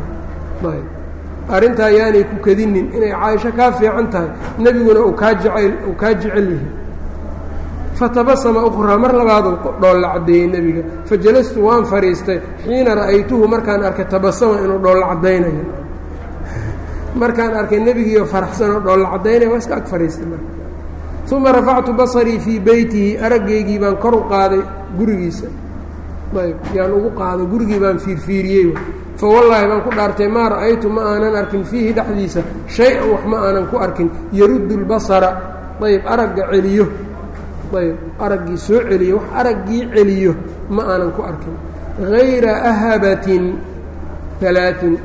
arrintaa yaanay ku kadinin inay caaisho kaa fiican tahay nebiguna uu kaa jecel uu kaa jecel yahay fatabasama ukhraa mar labaaduu dhoolla caddeeyey nebiga fajalastu waan fadhiistay xiina ra'aytuhu markaan arkay tabasama inuu dhoolla caddaynayo markaan arkay nebigiioo faraxsanoo dhoolla caddaynaya waa iska ag fadhiistay marka uma rafactu basarii fii beytihi araggaygii baan kor u qaaday gurigiisa ayb yaan ugu qaaday gurigii baan fiirfiiriyey fa wallaahi baan ku dhaartay maa ra'aytu ma aanan arkin fiihi dhexdiisa shay-an wax ma aanan ku arkin yaruddu lbasara ayb aragga celiyo ayb araggii soo celiyo wax araggii celiyo ma aanan ku arkin hayra ahabatin alaain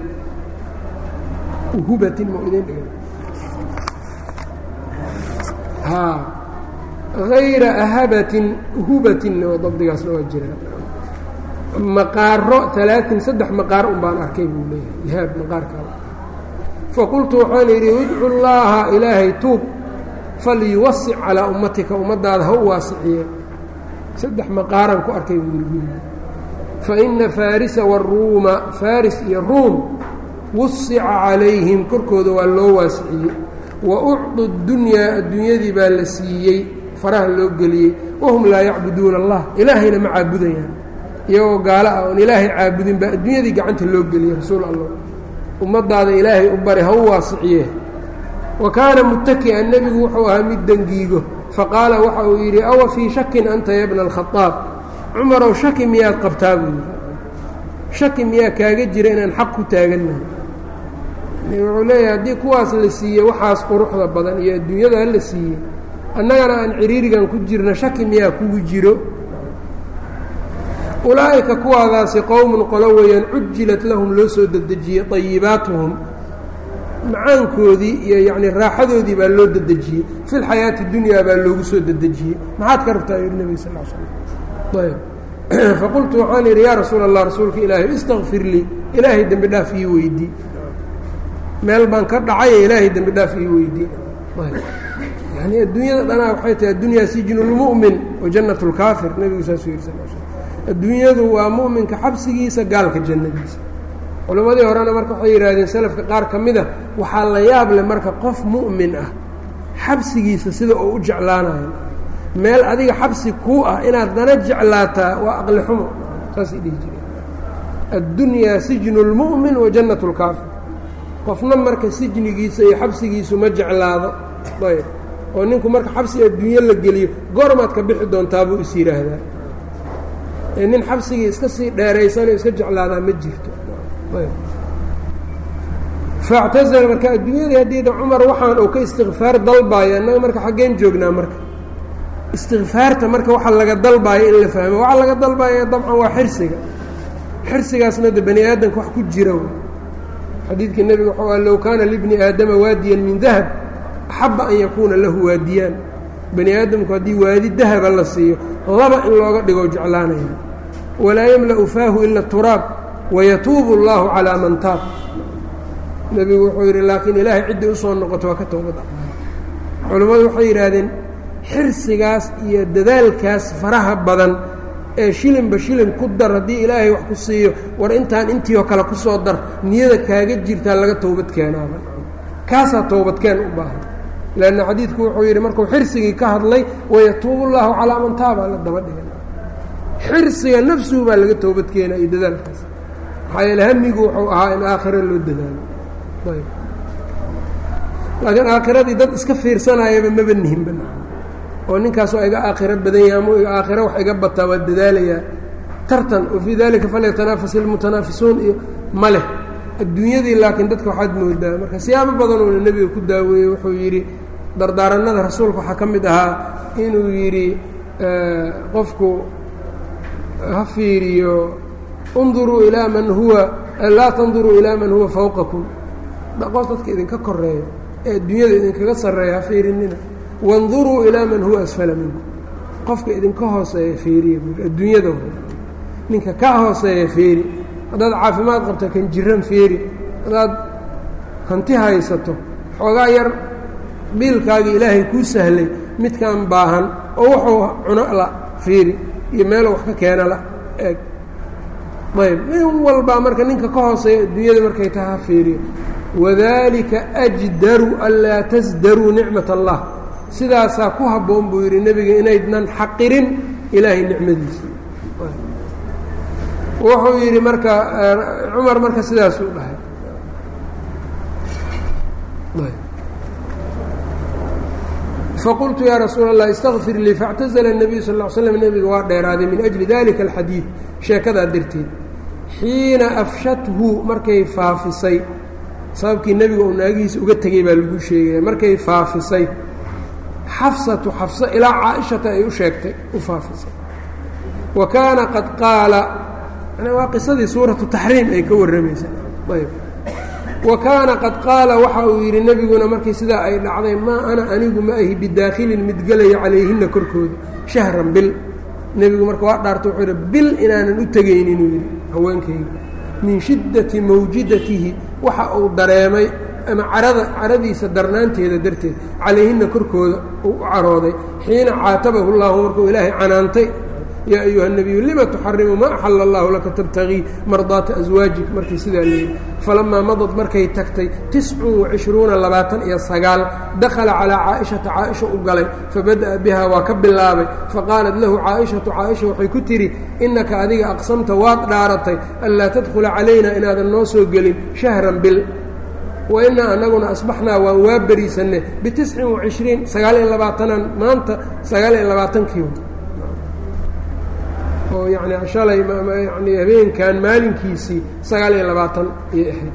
uhubatin ma idin dhiga haa hayra ahabatin uhubatinna oo dabdigaasna waa jiraa maqaaro alaain saddex maqaar un baan arkay buu leeyahay ihaab maqaarkaa faqultu waxaan idhi idcu llaaha ilaahay tuub falyuwasic calaa ummatika ummaddaada ha u waasiciye saddex maqaaraan ku arkay buu yidhi fa ina faarisa waruuma faris iyo ruum wusica calayhim korkooda waa loo waasiciyey wa ucdu dunyaa adduunyadii baa la siiyey faraha loo geliyey wahum laa yacbuduuna allah ilaahayna ma caabudayaan iyagoo gaalo ah oon ilaahay caabudin baa adduunyadii gacanta loo geliyey rasuul allah ummaddaada ilaahay u bari ha u waasiciye wa kaana muttaki'an nebigu wuxuu ahaa mid dengiigo faqaala waxa uu yidhi awa fii shakin anta ya bna alkhadaab cumarow shaki miyaad qabtaa buu yidhi shaki miyaa kaaga jira inaan xaq ku taagannahay wuxuu leeyahay haddii kuwaas la siiyey waxaas quruxda badan iyo adduunyada la siiyey annagana aan ciriirigan ku jirna shaki miyaa kugu jiro ulaa'ika kuwaadaasi qowmun qolo weeyaan cujilat lahum loo soo dedejiyey ayibaatuhum macaankoodii iyo yacni raaxadoodii baa loo dedejiyey fi lxayaati dunyaa baa loogu soo dedejiyey maxaad ka rabtaa yidhi nebiga sal l slam ayb faqultu waxaan idhi yaa rasuula allah rasuulka ilaahay istakfir lii ilaahay dembi dhaaf ii weydii meel baan ka dhacaye ilaahay dembi dhaaf ii weydii yani adduunyada dhanaa waxay tahay addunyaa sijnu lmu'min wa jannat lkaafir nebigu saasuu yidhi sal slam adduunyadu waa mu'minka xabsigiisa gaalka jannadiisa culimmadii horena marka waxay yidhaahdeen selafka qaar ka mida waxaa la yaab leh marka qof mu'min ah xabsigiisa sida uu u jeclaanayo meel adiga xabsi kuu ah inaad dana jeclaataa waa aqli xumo saasay dhihi jireen addunyaa sijnu اlmu'min wa jannat اlkaafir qofna marka sijnigiisa iyo xabsigiisu ma jeclaado ayb oo ninku marka xabsi adduunyo la geliyo goormaad ka bixi doontaa buu is yidhaahdaa ee nin xabsigii iska sii dheeraysanoo iska jeclaadaa ma jirto ayb factazala marka adduunyadii haddiida cumar waxaan uu ka istikfaar dalbaayo annaga marka xaggeen joognaa marka istikfaarta marka waxa laga dalbaayo in la fahmo waxaa laga dalbaaya dabcan waa xirsiga xirsigaasna de bani aadamka wax ku jira xadiidkii nebiga waxau ah low kaana libni aadama waadiyan min dahab axaba an yakuuna lahu waadiyaan bani aadamku haddii waadi dahaba la siiyo laba in looga dhigo jeclaanaya walaa yamla'u faahu ila turaab wayatuubu اllahu calaa man taab nebigu wuxuu yidhi laakiin ilaahay ciddii usoo noqoto waa ka toobada culammadu waxay yidhaahdeen xirsigaas iyo dadaalkaas faraha badan ee shilinba shilin ku dar haddii ilaahay wax ku siiyo war intaan intii oo kale kusoo dar niyada kaaga jirtaa laga toobad keenaaba kaasaa toobadkeen u baahan leanna xadiidku wuxuu yidhi markuu xirsigii ka hadlay wayatuubu llaahu calaa man taaba la daba dhigan xirsiga nafsuhu baa laga toobad keenaa iyo dadaalkaas maxaa yeele hamigu wuxuu ahaa in aakhiro loo dadaalo ayb laakiin aakhiradii dad iska fiirsanayaba maba nihinba oo ninkaas waa iga aakhiro badan yahay ama iga aakhiro wax iga bataa waa dadaalayaa tartan wa fii dalika falyatanaafas ilmutanaafisuun iyo ma leh adduunyadii laakiin dadka waxaad moodaa marka siyaabo badan uuna nebiga ku daaweeyey wuxuu yidhi dardaaranada rasuulka waxaa ka mid ahaa inuu yidhi qofku ha fiiriyo unduruu ilaa man huwa laa tanduruu ilaa man huwa fawqakum dhaqo dadka idinka koreeya ee adduunyada idinkaga sarreeya ha fiirinina wanduruu ilaa man huwa asfala minkum qofka idinka hooseeya fiiriya buui adduunyada ninka ka hooseeya fiiri haddaad caafimaad qabto kan jiran fiiri haddaad hanti haysato xoogaa yar biilkaagii ilaahay kuu sahlay midkaan baahan oo wuxuu cuno la fiiri iyo meeluu wax ka keena la eeg ayb nin walbaa marka ninka ka hooseeya adduunyada markay taha fiiriyo wadalika ajdaru anlaa tasdaruu nicmat allah sidaasaa ku habboon buu yidhi nebiga inaydnan xaqirin ilaahay nicmadiisa wuxuu yidhi marka cumar marka sidaasuu dhahay faqultu yaa rasuula allah istaqfir lii faاctazla الnabiyu sal ا slm nebiga waa dheeraaday min ajli dalika alxadiid sheekadaa darteed xiina afshathu markay faafisay sababkii nebiga uu naagihiisa uga tegey baa lagu sheegaya markay faafisay xafsatu xafso ilaa caaishata ay u sheegtay u faafisay wa kaana qad qaala waa qisadii suuratu taxriim ay ka warramaysa ayb wa kaana qad qaala waxa uu yidhi nebiguna markii sidaa ay dhacday maa ana anigu ma ahi bidaakhilin mid gelaya calayhinna korkooda shahran bil nebigu marka waa dhaarta wuxuu yidhi bil inaanan u tegaynin uu yidhi haweenkayga min shiddati mawjidatihi waxa uu dareemay ama carada caradiisa darnaanteeda darteed calayhinna korkooda uu u carooday xiina caatabahu llahu markuu ilaahay canaantay yaa ayuha الnabiyu lima tuxarimu ma axala اllahu laka tabtagii mardaata aswaajik markii sidaa leeyihi falamaa madad markay tagtay tiscun وacishruuna labaatan iyo sagaal dakhala calىa caaئishata caaئisha u galay fabadaأa biha waa ka bilaabay faqaalat lahu caaئishatu caaئisha waxay ku tidhi inaka adiga aqsamta waad dhaaratay anlaa tadkhula calayna inaadan noo soo gelin shahran bil wainaa anaguna asbaxnaa waan waa beriisanne bitiscin وacishriin sagaal iyo labaatanaan maanta sagaal iyo labaatankii oo yani shalay yani habeenkan maalinkiisii sagaal iyo labaatan ayay ahayd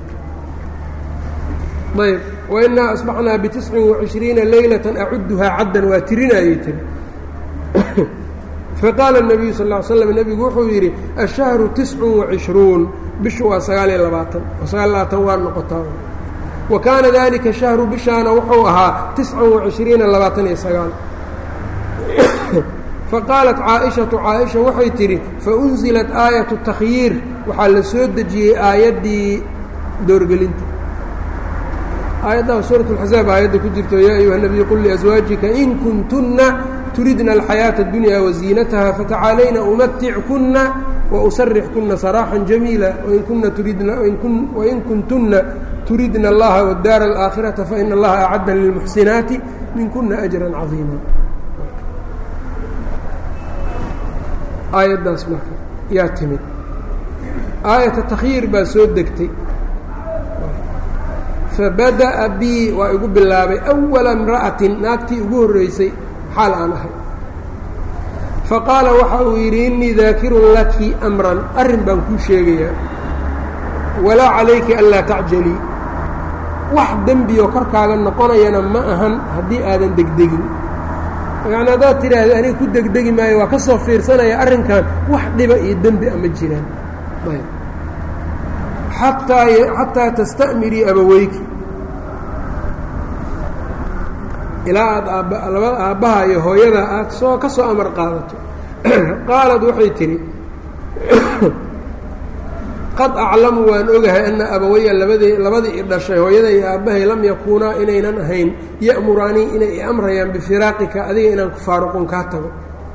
ayb wainaa asbaxnaa bitiscin وacishriina leylatan acuduhaa caddan waa tirinayay tiri faqaala الnabiyu sal ا ly slam nebigu wuxuu yidhi ashahru tiscun وacishruun bishu waa sagaal iyo labaatan oo sagaal iyo labaatan waa noqotaa wa kaana dalika shahru bishaana wuxuu ahaa tiscan وacishriina labaatan iyo sagaal faqaalat caaئiشhaةu caaئiشha waxay tidhi faunzilat aayaةu takhyiir waxaa la soo dejiyey aayaddii doorgelinta aayaddaa suuraة اxzaab aayadda ku jirto yaa ayuha الnabiy qul liأswaajika in kuntunna turidna alxayaaةa اdunya waziinataha fatacaalayna umatickuna wausarixkuna saraaxا jamiila wain kuntuna turidna اllaha wاdaara اlآakhiraةa faina اllaha acadda lilmuxsinaati minkuna أjra caظiima aayaddaas marka yaa timid aayata takhyiir baa soo degtay fabada'a bii waa igu bilaabay awala imra'atin naagtii ugu horreysay xaal aan ahay faqaala waxa uu yidhi innii daakirun laki amran arrin baan kuu sheegayaa walaa calayki anlaa tacjalii wax dembioo korkaaga noqonayana ma ahan haddii aadan degdegin yacni haddaad tidhaahda aniga ku degdegi maayo waa ka soo fiirsanaya arrinkan wax dhiba iyo dembi ama jiraan ayb xataa xataa tasta'mirii abaweyki ilaa aad aabba labada aabbaha iyo hooyada aad soo ka soo amar qaadato qaalad waxay tidhi qad aclamu waan ogahay ana abawaya labadii labadii i dhashay hooyada iyo aabbahay lam yakuunaa inaynan ahayn ya'muraanii inay i amrayaan bifiraaqika adiga inaan ku faaruqon kaa tago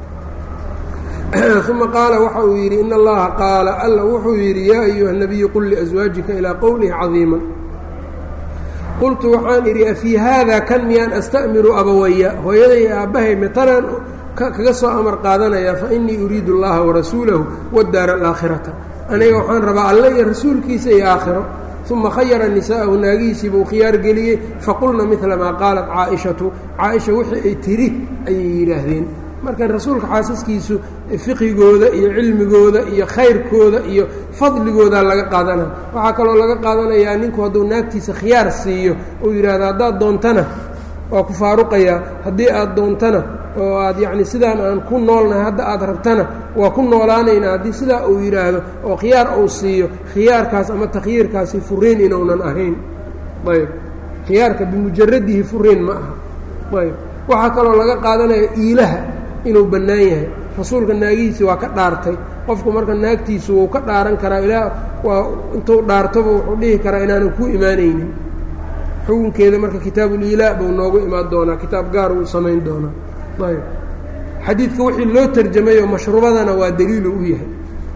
uma qaala waxa uu yidhi in allaha qaala alla wuxuu yidhi yaa ayuha nabiyu qul liaswaajika ilaa qowlihi cadiiman qultu waxaan idhi afii haada kan miyaan asta'miru abawaya hooyada iyo aabbahay mitanaan kaga soo amar qaadanayaa fa innii uriidu allaha warasuulahu wadaara alaakhirata aniga waxaan rabaa alle iyo rasuulkiisa iyo aakhiro uma khayara nisaa'ahu naagihiisii buu khiyaar geliyey faqulna midla maa qaalat caaishatu caaisha wixii ay tiri ayay yidhaahdeen marka rasuulka xaasaskiisu fiqigooda iyo cilmigooda iyo khayrkooda iyo fadligooda laga qaadana waxaa kaloo laga qaadanayaa ninku hadduu naagtiisa khiyaar siiyo uu yidhaahdo haddaad doontana waa ku faaruqayaa haddii aad doontana oo aad yacni sidaan aan ku noolnahay hadda aad rabtana waa ku noolaanaynaa haddii sidaa uu yidhaahdo oo khiyaar uu siiyo khiyaarkaas ama takhyiirkaasi furiin inuunan ahayn ayb khiyaarka bimujaradihi furiin ma aha ayb waxaa kaloo laga qaadanaya iilaha inuu bannaan yahay rasuulka naagihiisi waa ka dhaartay qofku marka naagtiisu wuu ka dhaaran karaa ilaa waa intuu dhaartoba wuxuu dhihi karaa inaanan ku imaanaynin xukunkeeda marka kitaabuliilaa buu noogu imaan doonaa kitaab gaar uu samayn doonaa ayb xadiidka wixii loo tarjamayoo mashruubadana waa daliilu u yahay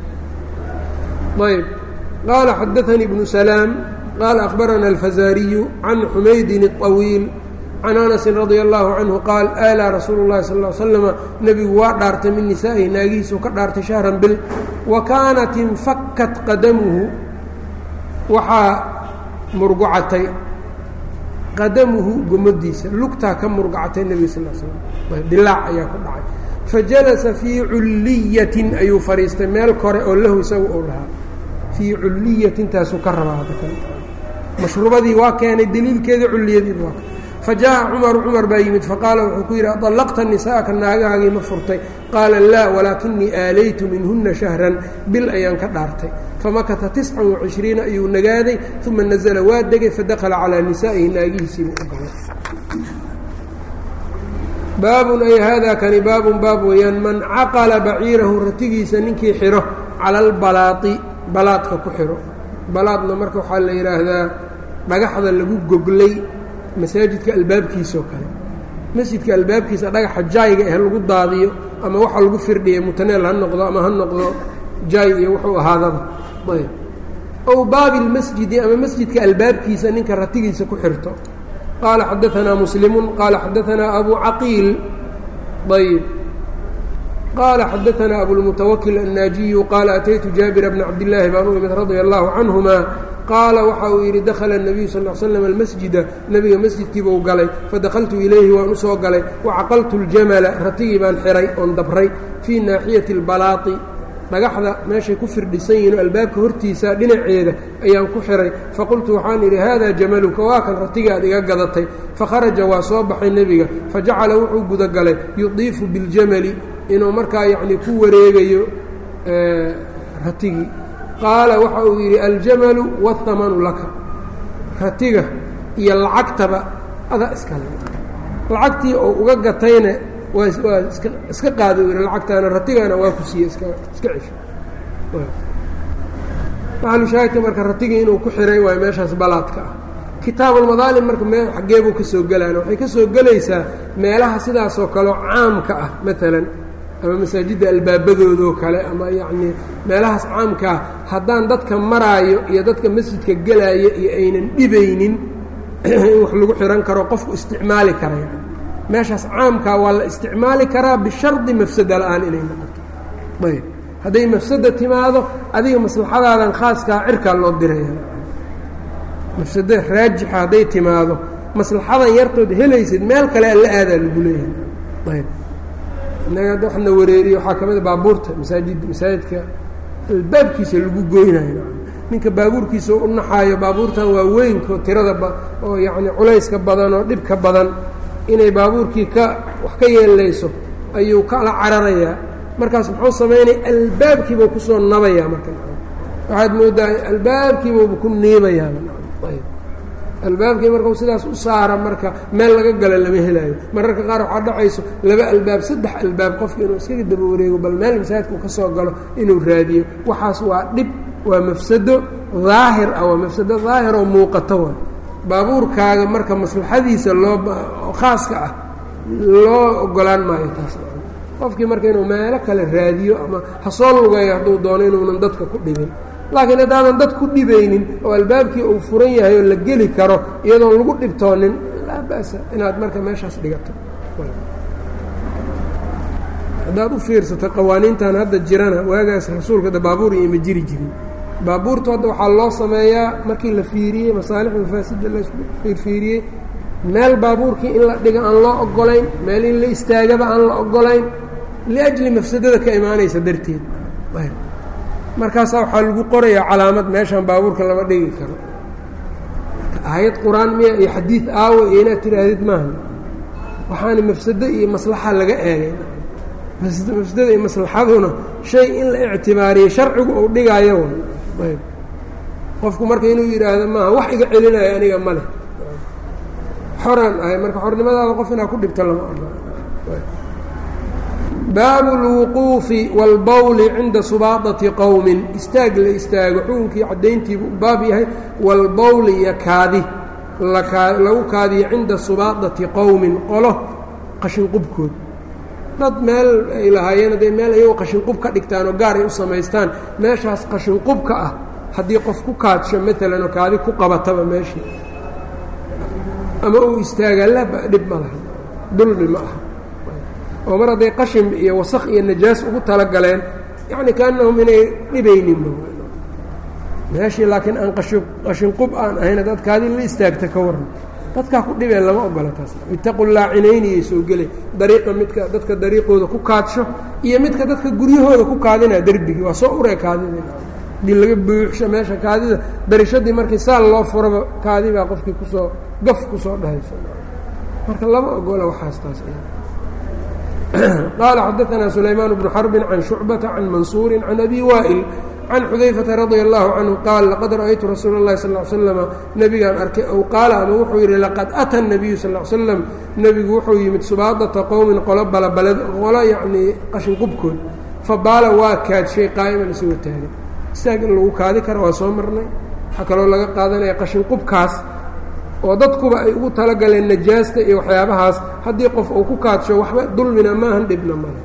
ayb qaala xadaanii ibnu salaam qaala akhbarana alfazaariyu can xumaydin الطawiil can anasin radia allahu canhu qaal aalaa rasuulu llahi sal l slama nebigu waa dhaartay min nisaa'ihi naagihiisuu ka dhaartay shahran bil wa kaanat infakkat qadamuhu waxaa murgucatay qadamuhu gomadiisa lugtaa ka murgacatay nebiga sal l slam dilaac ayaa ku dhacay fajalasa fii culliyatin ayuu fadhiistay meel kore oo lahu isagu uu lahaa fii culliyatintaasuu ka rabaa hadda kale mashruubadii waa keenay daliilkeedii culliyadiiba waa fajaءa cumaru cumar baa yimid faqaala wuxuu ku yidhi aطallaqta nisaa'aka naagahaagii ma furtay qaala laa walaakinii aalaytu minhuna shahran bil ayaan ka dhaartay famakata tiscan وacishriina ayuu nagaaday uma nazla waa degay fadakala calىa nisaa'ihi naagihiisiibuu u galay baabun ay hada kani baabun baab weeyaan man caqala baciirahu ratigiisa ninkii xidho cala albalaai balaadka ku xidho balaadna marka waxaa la yidhaahdaa dhagaxda lagu goglay masaajidka albaabkiisaoo kale masjidka albaabkiisa dhagaxa jaayga ah lagu daadiyo ama waxa lagu firdhiya mutaneel ha noqdo ama ha noqdo jaay iyo wuxuu ahaadaba ayb ow baabi lmasjidi ama masjidka albaabkiisa ninka ratigiisa ku xirto qaala xadaanaa muslimun qaala xadaanaa abu caqiil ayb qaala xadaanaa abulmutawakil annaajiyu qaala ataytu jaabira bna cabdillaahi baan u imid radia allahu canhuma qaala waxa uu yidhi dakhala الnabiyu sal l slam almasjida nebiga masjidkiibuu galay fadakaltu ilayhi waan u soo galay wacaqaltu اljamala ratigii baan xihay oon dabray fii naaxiyati اlbalaati dhagaxda meeshay ku firdhisan yihin oo albaabka hortiisa dhinaceeda ayaan ku xihay faqultu waxaan idhi hada jamaluka waa kan ratigii aad iga gadatay fakharaja waa soo baxay nebiga fajacala wuxuu gudagalay yudiifu biاljamali inuu markaa yacni ku wareegayo ratigii qaala waxa uu yidhi aljamalu waاhamanu laka ratiga iyo lacagtaba ada iskale lacagtii oo uga gatayna waa waa iska iska qaada u yidhi lacagtaana ratigana waa ku siiye iska iska cesho maxalushaahidka marka ratigii inuu ku xihay waayo meeshaas balaadka ah kitaabulmadaalim marka me xaggeebuu ka soo gelaan waxay ka soo gelaysaa meelaha sidaasoo kaleo caamka ah maalan ama masaajidda albaabadoodaoo kale ama yacnii meelahaas caamkaa haddaan dadka maraayo iyo dadka masjidka gelaayo iyo aynan dhibaynin in wax lagu xihan karo qofku isticmaali kara yani meeshaas caamkaa waa la isticmaali karaa bishardi mafsada la-aan inay noqoto ayb hadday mafsada timaado adiga maslaxadaadan khaaskaa cirkaa loo diraya mafsado raajixa hadday timaado maslaxadan yartood helaysid meel kale alla aadaa lagu leeyahay ayb innaga hadda waxna wareeriye waxaa ka mid a baabuurta masaajid masaajidka albaabkiisa lagu goynayo ninka baabuurkiisa u naxaayo baabuurtan waa weynko tirada oo yacni culayska badan oo dhibka badan inay baabuurkii ka wax ka yeelayso ayuu kala cararayaa markaas muxuu samaynaya albaabkiibuu kusoo nabayaa marka waxaad moodaa albaabkiibuuba ku niibayaa albaabkii markau sidaas u saara marka meel laga galo lama helaayo mararka qaar waxaa dhacayso laba albaab saddex albaab qofka inuu iskaga daba wareego bal meel masaajidka uu ka soo galo inuu raadiyo waxaas waa dhib waa mafsado daahir ah waa mafsado daahir oo muuqato wa baabuurkaaga marka maslaxadiisa loo khaaska ah loo ogolaan maayo taas qofkii marka inuu meelo kale raadiyo ama ha soo lugeeyo hadduu doono inuunan dadka ku dhibin laakiin haddaadan dad ku dhibaynin oo albaabkii uu furan yahay oo la geli karo iyadoon lagu dhibtoonin laa ba'sa inaad marka meeshaas dhigato haddaad u fiirsato qawaaniintan hadda jirana waagaas rasuulka da baabuur iyo ma jiri jirin baabuurtu hadda waxaa loo sameeyaa markii la fiiriyey masaalix mafaasida la fiirfiiriyey meel baabuurkii in la dhiga aan loo ogolayn meel in la istaagaba aan la ogolayn liajli mafsadada ka imaanaysa darteed markaasaa waxaa lagu qorayaa calaamad meeshaan baabuurka lama dhigi karo aayad qur-aan miya iyo xadiid aawo iyo inaad tidhaahdid maaha waxaana mafsado iyo maslaxa laga eegay mafsadada iyo maslaxaduna shay in la ictibaariyey sharcigu uu dhigaayo ayb qofku marka inuu yidhaahdo maaha wax iga celinayo aniga ma leh xoraan ahay marka xornimadaada qof inaad ku dhibto lama ogola baabu اlwuquufi wاlbawli cinda subaadati qowmin istaag la istaago xukunkii caddayntiibu u baab yahay wاlbawli iyo kaadi lagu kaadiyo cinda subaadati qowmin qolo qashinqubkood dad meel ay lahaayeen hadday meel iyagoo qashinqub ka dhigtaan oo gaar ay u samaystaan meeshaas qashinqubka ah haddii qof ku kaadsho maalan oo kaadi ku qabataba meeshii ama uu istaagaa laba dhib ma laha dulmi ma aha oo mar hadday qashin iyo wasaq iyo najaas ugu talagaleen yacni kaanahum inay dhibayninba meeshii laakiin aan qashin qashinqub aan ahayn haddaad kaadi la istaagta ka waran dadkaa ku dhibeen lama ogola taas itaqu laacinayni iyay soo gelay dariiqa midka dadka dariiqooda ku kaadsho iyo midka dadka guryahooda ku kaadinaa derbigii waa soo uree kaadida hadii laga buuxsho meesha kaadida darishadii markii saal loo furaba kaadi baa qofkii kusoo gaf kusoo dhahayso marka lama ogola waxaas taas qaala xadaanaa sulaymaan bnu xarbin can shucbata can mansuuri can abi waa'il can xudayfata radia allahu canhu qaal laqad ra'aytu rasuula اllahi sal l slama nebigaan arkay ow qaala ama wuxuu yidhi laqad ata nabiyu sal l slam nebigu wuxuu yimid subaadata qowmin qolo balabaled qolo yacnii qashinqubkood fa baala waa kaadshay qaa'iman isagoo taagan istaag in lagu kaadi kara waa soo marnay waxaa kaloo laga qaadanaya qashinqubkaas oo dadkuba ay ugu talagaleen najaasta iyo waxyaabahaas haddii qof uu ku kaadsho waxba dulmina maahan dhibna male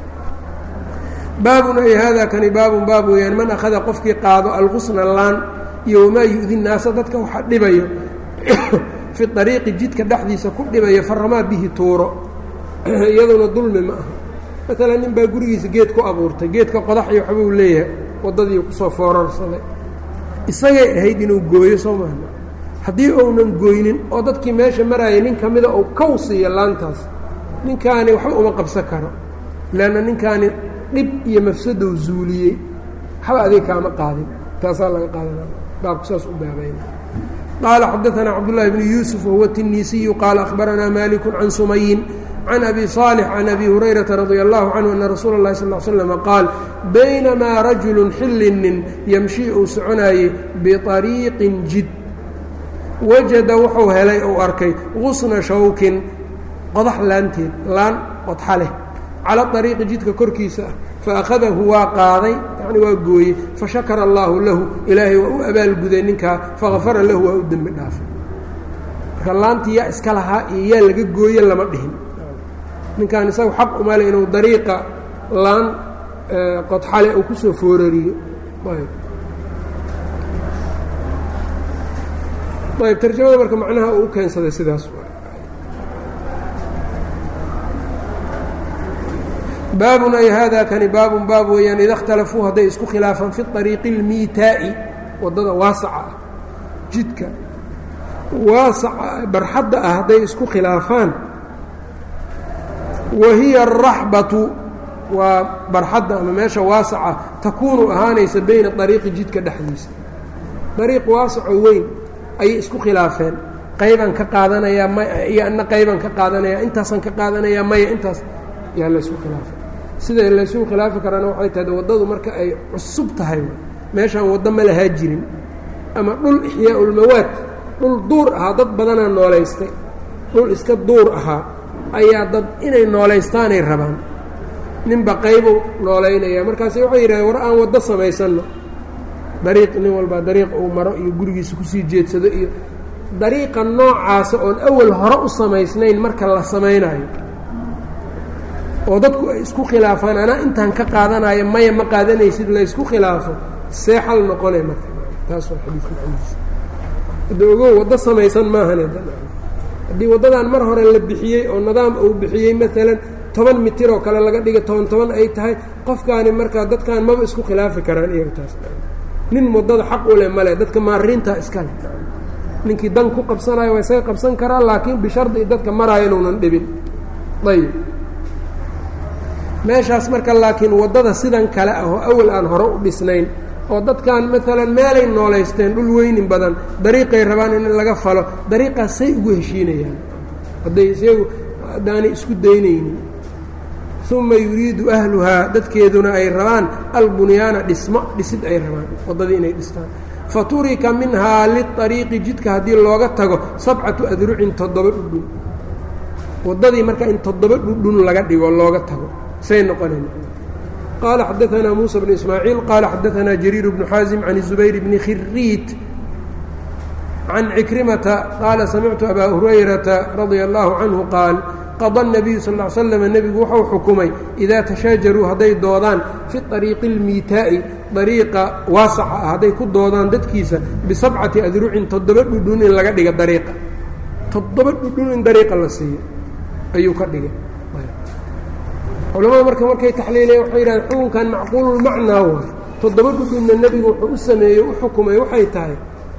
baabun ay haadaa kani baabun baab weeyaan man akhada qofkii qaado algusna laan iyo wamaa yu-di naasa dadka waxa dhibayo fi ariiqi jidka dhexdiisa ku dhibayo faramaa bihi tuuro iyaduna dulmi ma aha maalan nin baa gurigiisa geed ku abuurtay geedka qodax iyo waxbuu leeyahay waddadii kusoo foorarsaday isagay ahayd inuu gooyo soo maha haddii uunan gooynin oo dadkii meesha maraayay nin ka mida uu kow siiyo laantaas ninkaani waxba uma qabsan karo leanna ninkaani dhib iyo mafsadow zuuliyey waxba adig kaama qaadin taasaa laga qaadanaa baabku saas u baabayna qaala xadaanaa cabdullaahi bnu yuusuf wahuwa tinisiyu qaala akhbaranaa maliku can sumayin can abi صaalix can abi hurayrata radia allahu canhu ana rasuula اllahi sal l slama qaal baynamaa rajulun xillinin yamshii uu soconaayey biطariiqin jid wajada wuxuu helay uu arkay gusna shawkin qodax laanteed laan qodxa leh cala ariiqi jidka korkiisa ah faakhadahu waa qaaday yani waa gooyey fashakara allaahu lahu ilaahay waa u abaalguday ninkaa fagafara lahu waa u dembi dhaafay marka laantii yaa iska lahaa iyo yaa laga gooye lama dhihin ninkan isagu xaq umale inuu dariiqa laan qodxale uu kusoo foorariyo ayb tarjamada marka macnaha uu u keensaday sidaas baabun ay hada kani baabun baab weeyaan ida اkhtalafuu hadday isku khilaafaan fi طariiqi اlmiitaa'i waddada waasaca ah jidka waasaca barxadda ah hadday isku khilaafaan wa hiya الraxbatu waa barxadda ama meesha waasaca takuunu ahaanaysa bayna طariiqi jidka dhexdiisa dariiq waasaco weyn ayay isku khilaafeen qaybaan ka qaadanayaa may iyo anna qaybaan ka qaadanayaa intaasaan ka qaadanayaa maya intaas yaa laysku khilaafay sida laysugu khilaafi karaana waxay tahay waddadu marka ay cusub tahay meeshaan waddo ma lahaa jirin ama dhul ixyaa ulmawaad dhul duur ahaa dad badanaa noolaystay dhul iska duur ahaa ayaa dad inay noolaystaanay rabaan ninba qaybuu noolaynaya markaasi waxay yidhahdeen war aan waddo samaysanno dariiq nin walbaa dariiq uu maro iyo gurigiisa kusii jeedsado iyo dariiqa noocaasa oon awal hore u samaysnayn marka la samaynayo oo dadku ay isku khilaafaan anaa intaan ka qaadanayo maya ma qaadanaysid laysku khilaafo see xal noqonay marka taas waa xadiidka macnihiisa hadda ogow waddo samaysan maahan haddii waddadan mar hore la bixiyey oo nidaam uu bixiyey maalan toban mitir oo kale laga dhiga toban toban ay tahay qofkaani markaa dadkan maba isku khilaafi karaan iyaga taas nin waddada xaq u leh male dadka maariintaa iskale ninkii dan ku qabsanayo waa isaga qabsan karaa laakiin bishardi dadka maraayo inuunan dhibin ayib meeshaas marka laakiin waddada sidan kale ah oo awal aan hore u dhisnayn oo dadkan maalan meelay noolaysteen dhul weynin badan dariiqay rabaan in laga falo dariiqaas say ugu heshiinayaan hadday isagu haddaanay isku daynaynin uma yuriidu ahluhaa dadkeeduna ay rabaan albunyaana dhismo dhisid ay rabaan waddadii inay dhistaan fa turika minhaa liariiqi jidka haddii looga tago sabcatu adrucin toddoba dhudhun waddadii marka in toddoba dhudhun laga dhigo looga tago say noqonayn qaala xadaanaa muusa bnu ismaaciil qaala xadaanaa jariir bnu xaasim can zubayr bni khiriit can cikrimata qaala samictu abaa hurayrata radia allaahu canhu qaal qada الnabiyu sal ا l slam nebigu wuxuu xukumay idaa tashaajaruu hadday doodaan fi طariiqi اlmiitaa'i dariiqa waasaca ah hadday ku doodaan dadkiisa bisabcati adrucin toddoba dhudhun in laga dhiga dariiqa toddoba dhudhun in dariiqa la siiyo ayuu ka dhigay culamada marka markay taxliilayan waxay yidhahdeen xukunkan macquululmacnaa waay toddoba dhudhunna nebigu wuxuu u sameeyey u xukumay waxay tahay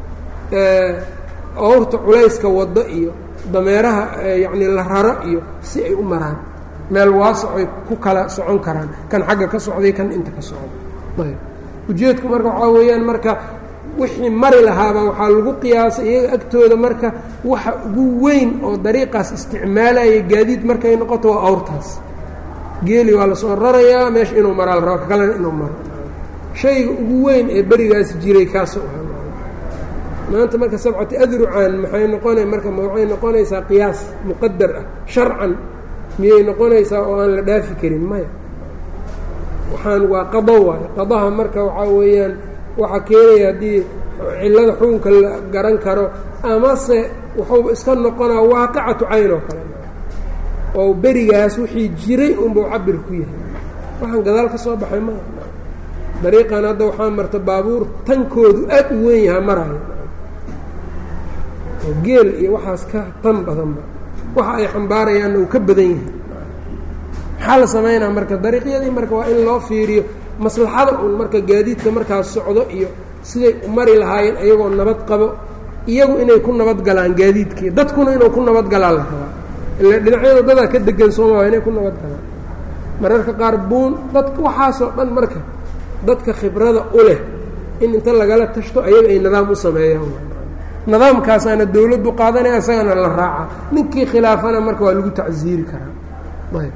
awrta culayska waddo iyo dameeraha yacnii la raro iyo si ay u maraan meel waasacoy ku kala socon karaan kan xagga ka socday kan inta ka socda ayb ujeedku marka waxaa weeyaan marka wixii mari lahaaba waxaa lagu qiyaasay iyaga agtooda marka waxa ugu weyn oo dariiqaas isticmaalaya gaadiid markay noqoto waa awrtaas geeli waa lasoo rarayaa meesha inuu maraa la raba ka kalena inuu maro shayga ugu weyn ee berigaas jiray kaasoo ahaa maanta marka sabcati adrucan maxay noqona marka waxay noqonaysaa qiyaas muqadar ah sharcan miyay noqonaysaa oo aan la dhaafi karin maya waxaan waa qado waayo qadaha marka waxaa weeyaan waxaa keenaya haddii cillada xukunka la garan karo amase wuxuuba iska noqonaa waaqicatu cayn oo kale oo berigaas wixii jiray unbau cabir ku yahay waxaan gadaal ka soo baxay maya dariiqan hadda waxaa marta baabuur tankoodu aad u weyn yahaa maraayo oo geel iyo waxaas ka tan badanba waxa ay xambaarayaanna uu ka badan yahay maxaa la samaynaa marka dariiqyadii marka waa in loo fiiriyo maslaxada un marka gaadiidka markaas socdo iyo siday u mari lahaayeen iyagoo nabad qabo iyagu inay ku nabad galaan gaadiidkii dadkuna inuu ku nabad galaan la rabaa ila dhinacyada dadaa ka degan sooma waa inay ku nabad galaan mararka qaar buun dadka waxaasoo dhan marka dadka khibrada u leh in inta lagala tashto ayaga ay nidaam u sameeyaan nidaamkaasaana dawladdu qaadanaya isagana la raaca ninkii khilaafana marka waa lagu tacsiiri karaa ayb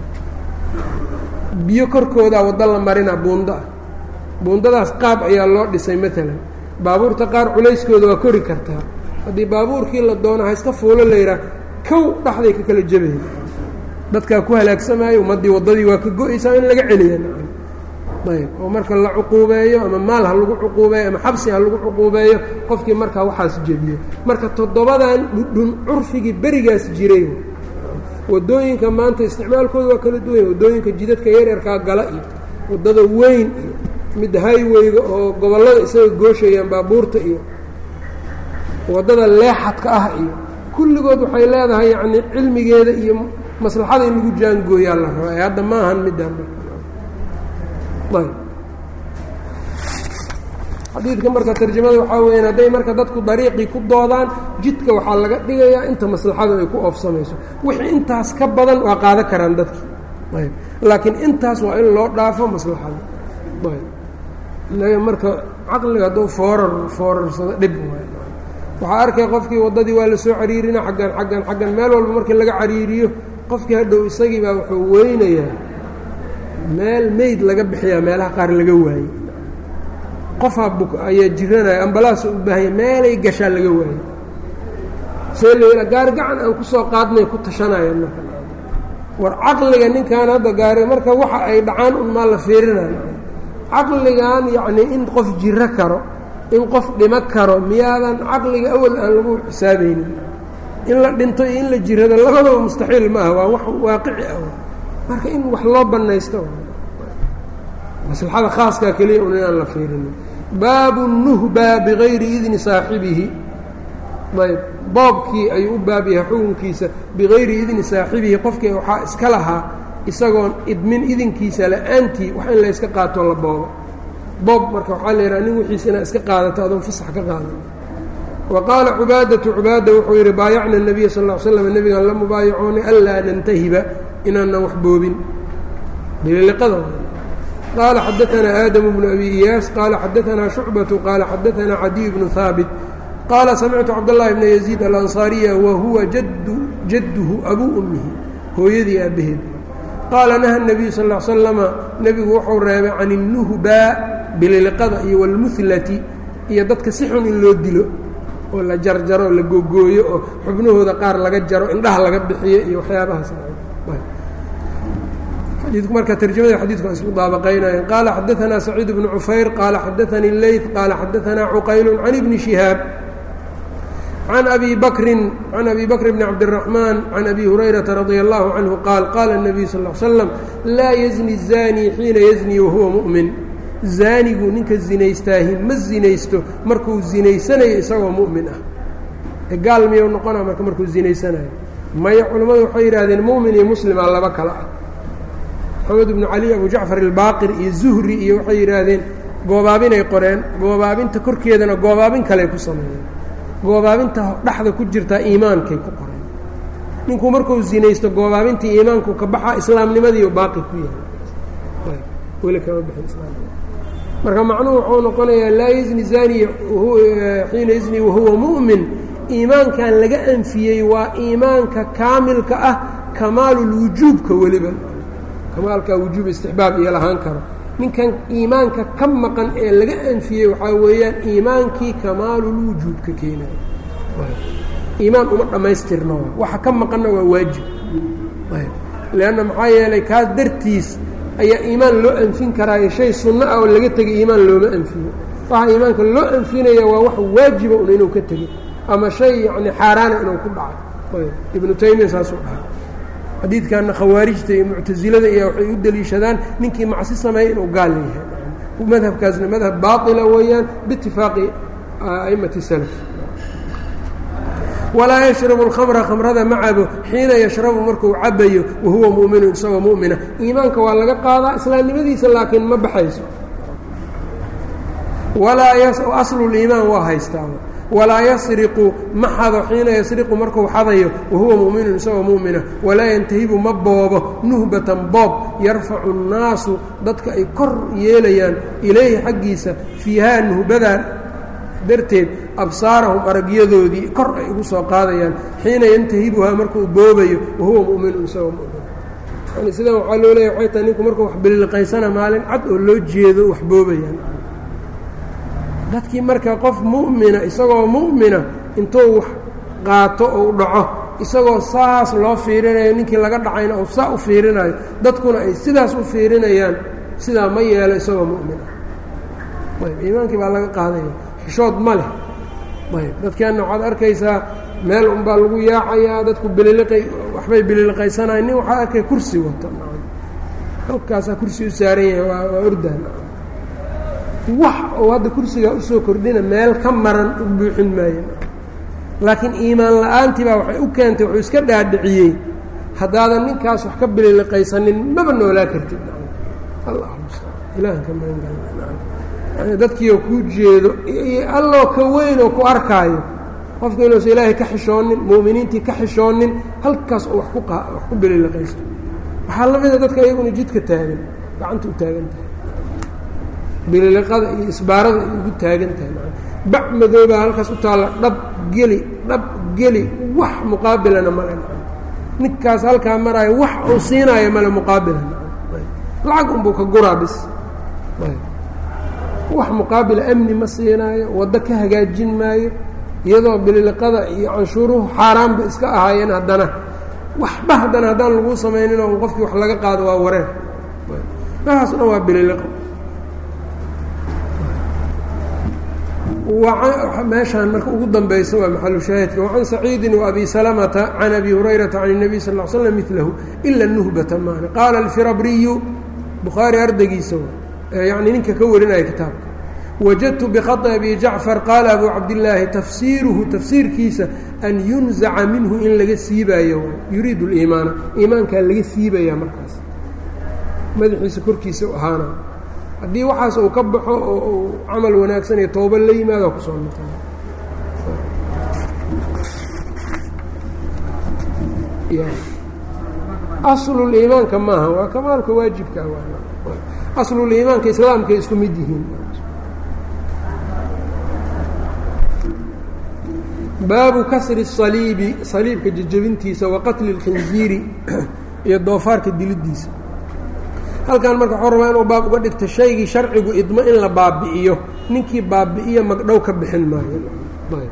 biyo korkoodaa waddo la marina buundo ah buundadaas qaab ayaa loo dhisay maalan baabuurta qaar culayskooda waa kori kartaa haddii baabuurkii la doono ha iska fuulo la yidhaah kow dhaxday ka kala jabaya dadkaa ku halaagsamaayo ummaddii waddadii waa ka go-aysaa in laga celiya ayb oo marka la cuquubeeyo ama maal ha lagu cuquubeeyo ama xabsi ha lagu cuquubeeyo qofkii markaa waxaas jebiyo marka toddobadan dhudhun curfigii berigaas jiray waddooyinka maanta isticmaalkooda waa kala duwanya waddooyinka jidadka yaryarkaa gala iyo waddada weyn iyo mid highweyga oo gobollada isaga gooshayaan baabuurta iyo waddada leexadka ah iyo kulligood waxay leedahay yacni cilmigeeda iyo maslaxada in lagu jaangooyaa la raba ee hadda ma ahan midaan ayb xadiidka marka tarjamada waxaa weeyaan hadday marka dadku dariiqii ku doodaan jidka waxaa laga dhigayaa inta maslaxadu ay ku oofsamayso wixii intaas ka badan waa qaadan karaan dadki ayb laakiin intaas waa in loo dhaafo maslaxada ayb marka caqliga hadduu foorar foorarsado dhib waay waxaa arkay qofkii waddadii waa la soo cariirina xaggan xaggan xaggan meel walba markii laga cariiriyo qofkii hadhow isagii baa wuxuu weynayaa meel meyd laga bixiyaa meelaha qaar laga waayey qofaa buk ayaa jiranaya ambalaasa u baahanya meelay gashaa laga waayey see layidha gaari gacan aan ku soo qaadnay ku tashanayaan marka war caqliga ninkan hadda gaari marka waxa ay dhacaan un maa la fiirinayo caqligan yacnii in qof jiro karo in qof dhimo karo miyaadan caqliga awal aan lagu xisaabaynin in la dhinto iyo in la jirado labadaba mustaxiil ma aha waa wax waaqici ah marka in wax loo bannaysto maslaxada khaaskaa keliya un inaan la fiirinin baabu nuhba bigayri idni saaxibihi ayb boobkii ayuu u baab yahay xukunkiisa bigayri idni saaxibihi qofkii waxaa iska lahaa isagoon idmin idinkiisa la-aantii wax in la yska qaatoo la boobo boob marka waxaa la yidhaha nin wixiisa inaad iska qaadato adoon fasax ka qaadan wa qaala cubaadatu cubaada wuxuu yidhi baayacna nabiya sal ll ly slam nebigaan la mubaayacoonay anlaa nantahiba inaanan wax boobin bililiqada qaala xadaanaa aadamu bnu abi iyaas qaala xadaanaa shucbatu qaala xadaanaa cadiy bnu haabit qaala samictu cabdاllahi bna yaziid alansaariya wa huwa jaddu jadduhu abuu ummihi hooyadii aabbaheed qaala naha nebiyu sal l slama nebigu wuxuu reebay can innuhbaa bililiqada iyo walmuhlati iyo dadka si xun in loo dilo oo la jarjaro la gogooyo oo xubnahooda qaar laga jaro indhaha laga bixiyo iyo waxyaabahaas xadiidku marka tarjamada xadiidku aan isku daabaqaynayen qaala xadaanaa saciid bnu cufayr qaala xadaanii leyt qaala xadaanaa cuqaylu can ibni shihaab can abi bakrin can abi bakr bni cabdiraxmaan can abi hurayrata radia allahu canhu qaal qaala الnabiyu sal l slam laa yazni الzani xiina yazni wahuwa mu'min zaanigu ninka zinaystaahi ma zinaysto markuu zinaysanayo isagoo mu'min ah gaal miyuu noqona marka markuu zinaysanayo maya culammadu waxay yidhahdeen mu'min iyo muslima laba kale ah maxamed ibnu cali abu jacfar ilbaaqir iyo zuhri iyo waxay yidhaahdeen goobaabinay qoreen goobaabinta korkeedana goobaabin kaley ku sameeyeen goobaabinta dhexda ku jirtaa iimaankay ku qoreen ninkuu markuu zinaysto goobaabintii iimaanku ka baxaa islaamnimadiiu baaqi ku yahay weli kama bixin islaamnima marka macnuhu wuxuu noqonayaa laa yazni zaniya xiina yazni wahuwa mu'min iimaankan laga anfiyey waa iimaanka kaamilka ah kamaalulwujuubka weliba kamaalkaa wujuub istixbaab iyo lahaan karo ninkan iimaanka ka maqan ee laga anfiyey waxaa weeyaan iimaankii kamaalulwujuubka keenaya iimaan uma dhammaystirno waxa ka maqanna waa waajib leanna maxaa yeelay kaas dartiis ayaa iimaan loo anfin karaayo shay sunno ah oo laga tegay iimaan looma anfiyo waxa iimaanka loo anfinaya waa wax waajiba un inuu ka tegey ama shay yacni xaaraana inuu ku dhacay ibnu taymiya saasuu dhahay xadiidkanna khawaarijta iyo muctasilada iyo waxay u deliishadaan ninkii macsi sameeya inuu gaal yahay madhabkaasna madhab baaila weeyaan biitifaaqi a'immati salaf walaa yashrabu alkhamra khamrada ma cabo xiina yashrabu markuu cabayo wahuwa mu'minun isagoo mu'mina iimaanka waa laga qaadaa islaamnimadiisa laakiin ma baxayso walaa asluliimaan waa haystaa walaa yasriqu ma xado xiina yasriqu markuu xadayo wahuwa mu'minun isagoo mu'mina walaa yantahibu ma boobo nuhbatan boob yarfacu الnaasu dadka ay kor yeelayaan ilayhi xaggiisa fiihaa nuhbadaa darteed absaarahum aragyadoodii kor ay ugu soo qaadayaan xiina yantahibuhaa markuu boobayo wahuwa mu'minun isagoo mu'min yani sidan waxaa loo leeya waxay tahay ninku markuu wax bililqaysana maalin cad oo loo jeedo wax boobayaan dadkii marka qof mu'mina isagoo mu'mina intuu wax qaato ou dhaco isagoo saas loo fiirinayo ninkii laga dhacayna ou saa u fiirinayo dadkuna ay sidaas u fiirinayaan sidaa ma yeelo isagoo mu'min ah ayb iimaankii baa laga qaadaya xishood ma leh ayb dadkeenna waxaad arkaysaa meel unbaa lagu yaacayaa dadku bililiqay waxbay bililiqaysanayan nin waxaa arkay kursi wato halkaasaa kursi u saaran yahay waa waa ordaan wax oo hadda kursigaa usoo kordhina meel ka maran u buuxin maayo laakiin iimaan la-aantii baa waxay u keentay wuxuu iska dhaadhiciyey haddaadan ninkaas wax ka bililiqaysanin maba noolaa kartid allah ilahan ka magan dadkiioo kuu jeedo alloo ka weyn oo ku arkaayo qofka inuusa ilaahay ka xishoonin mu'miniintii ka xishoonin halkaas oo wax ku wax ku bililiqaysto waxaa la mida dadka iyaguna jidka taagan gacanta u taagan tahay bililiqada iyo isbaarada ay ugu taagan tahay bac madoobaa halkaas u taalla dhab geli dhab geli wax muqaabilana male ninkaas halkaa maraayo wax uu siinaayo male muqaabilan lacag unbuu ka guraa bis wax muqaabila amni ma siinaayo waddo ka hagaajin maayo iyadoo bililiqada iyo canshuuruhu xaaraanba iska ahaayeen haddana waxba haddana haddaan laguu samaynin oo qofkii wax laga qaado waa wareer waxaas dhan waa bililiqo meeshaan marka ugu danbaysa waa maxalu shaahidka wacan saciidin waabi salamata can abi hurayrata can الnabiy sal ll slam milahu ila nuhbata maana qaala alfirabriyu bukhaari ardaygiisa yani ninka ka warinaya kitaabka wajadtu bkhaطi abi jacfar qaala abu cabdillaahi tafsiiruhu tafsiirkiisa an yunzaca minhu in laga siibaayo yuriidu اliimaana iimaankaa laga siibaya markaas madaxiisa korkiisa ahaana haddii waxaas uu ka baxo oo uu camal wanaagsan iyo tooba la yimaado kusoo noqon asluliimaanka maaha waa kamaalka waajibka asluliimaanka islaamkay isku mid yihiin baabu kasri الصaliibi saliibka jejebintiisa wa qatli اlkhinziiri iyo doofaarka dilidiisa halkan marka waxuu rabaa inuu baab uga dhigto shaygii sharcigu idmo in la baabi'iyo ninkii baabi'iyo magdhow ka bixin maayo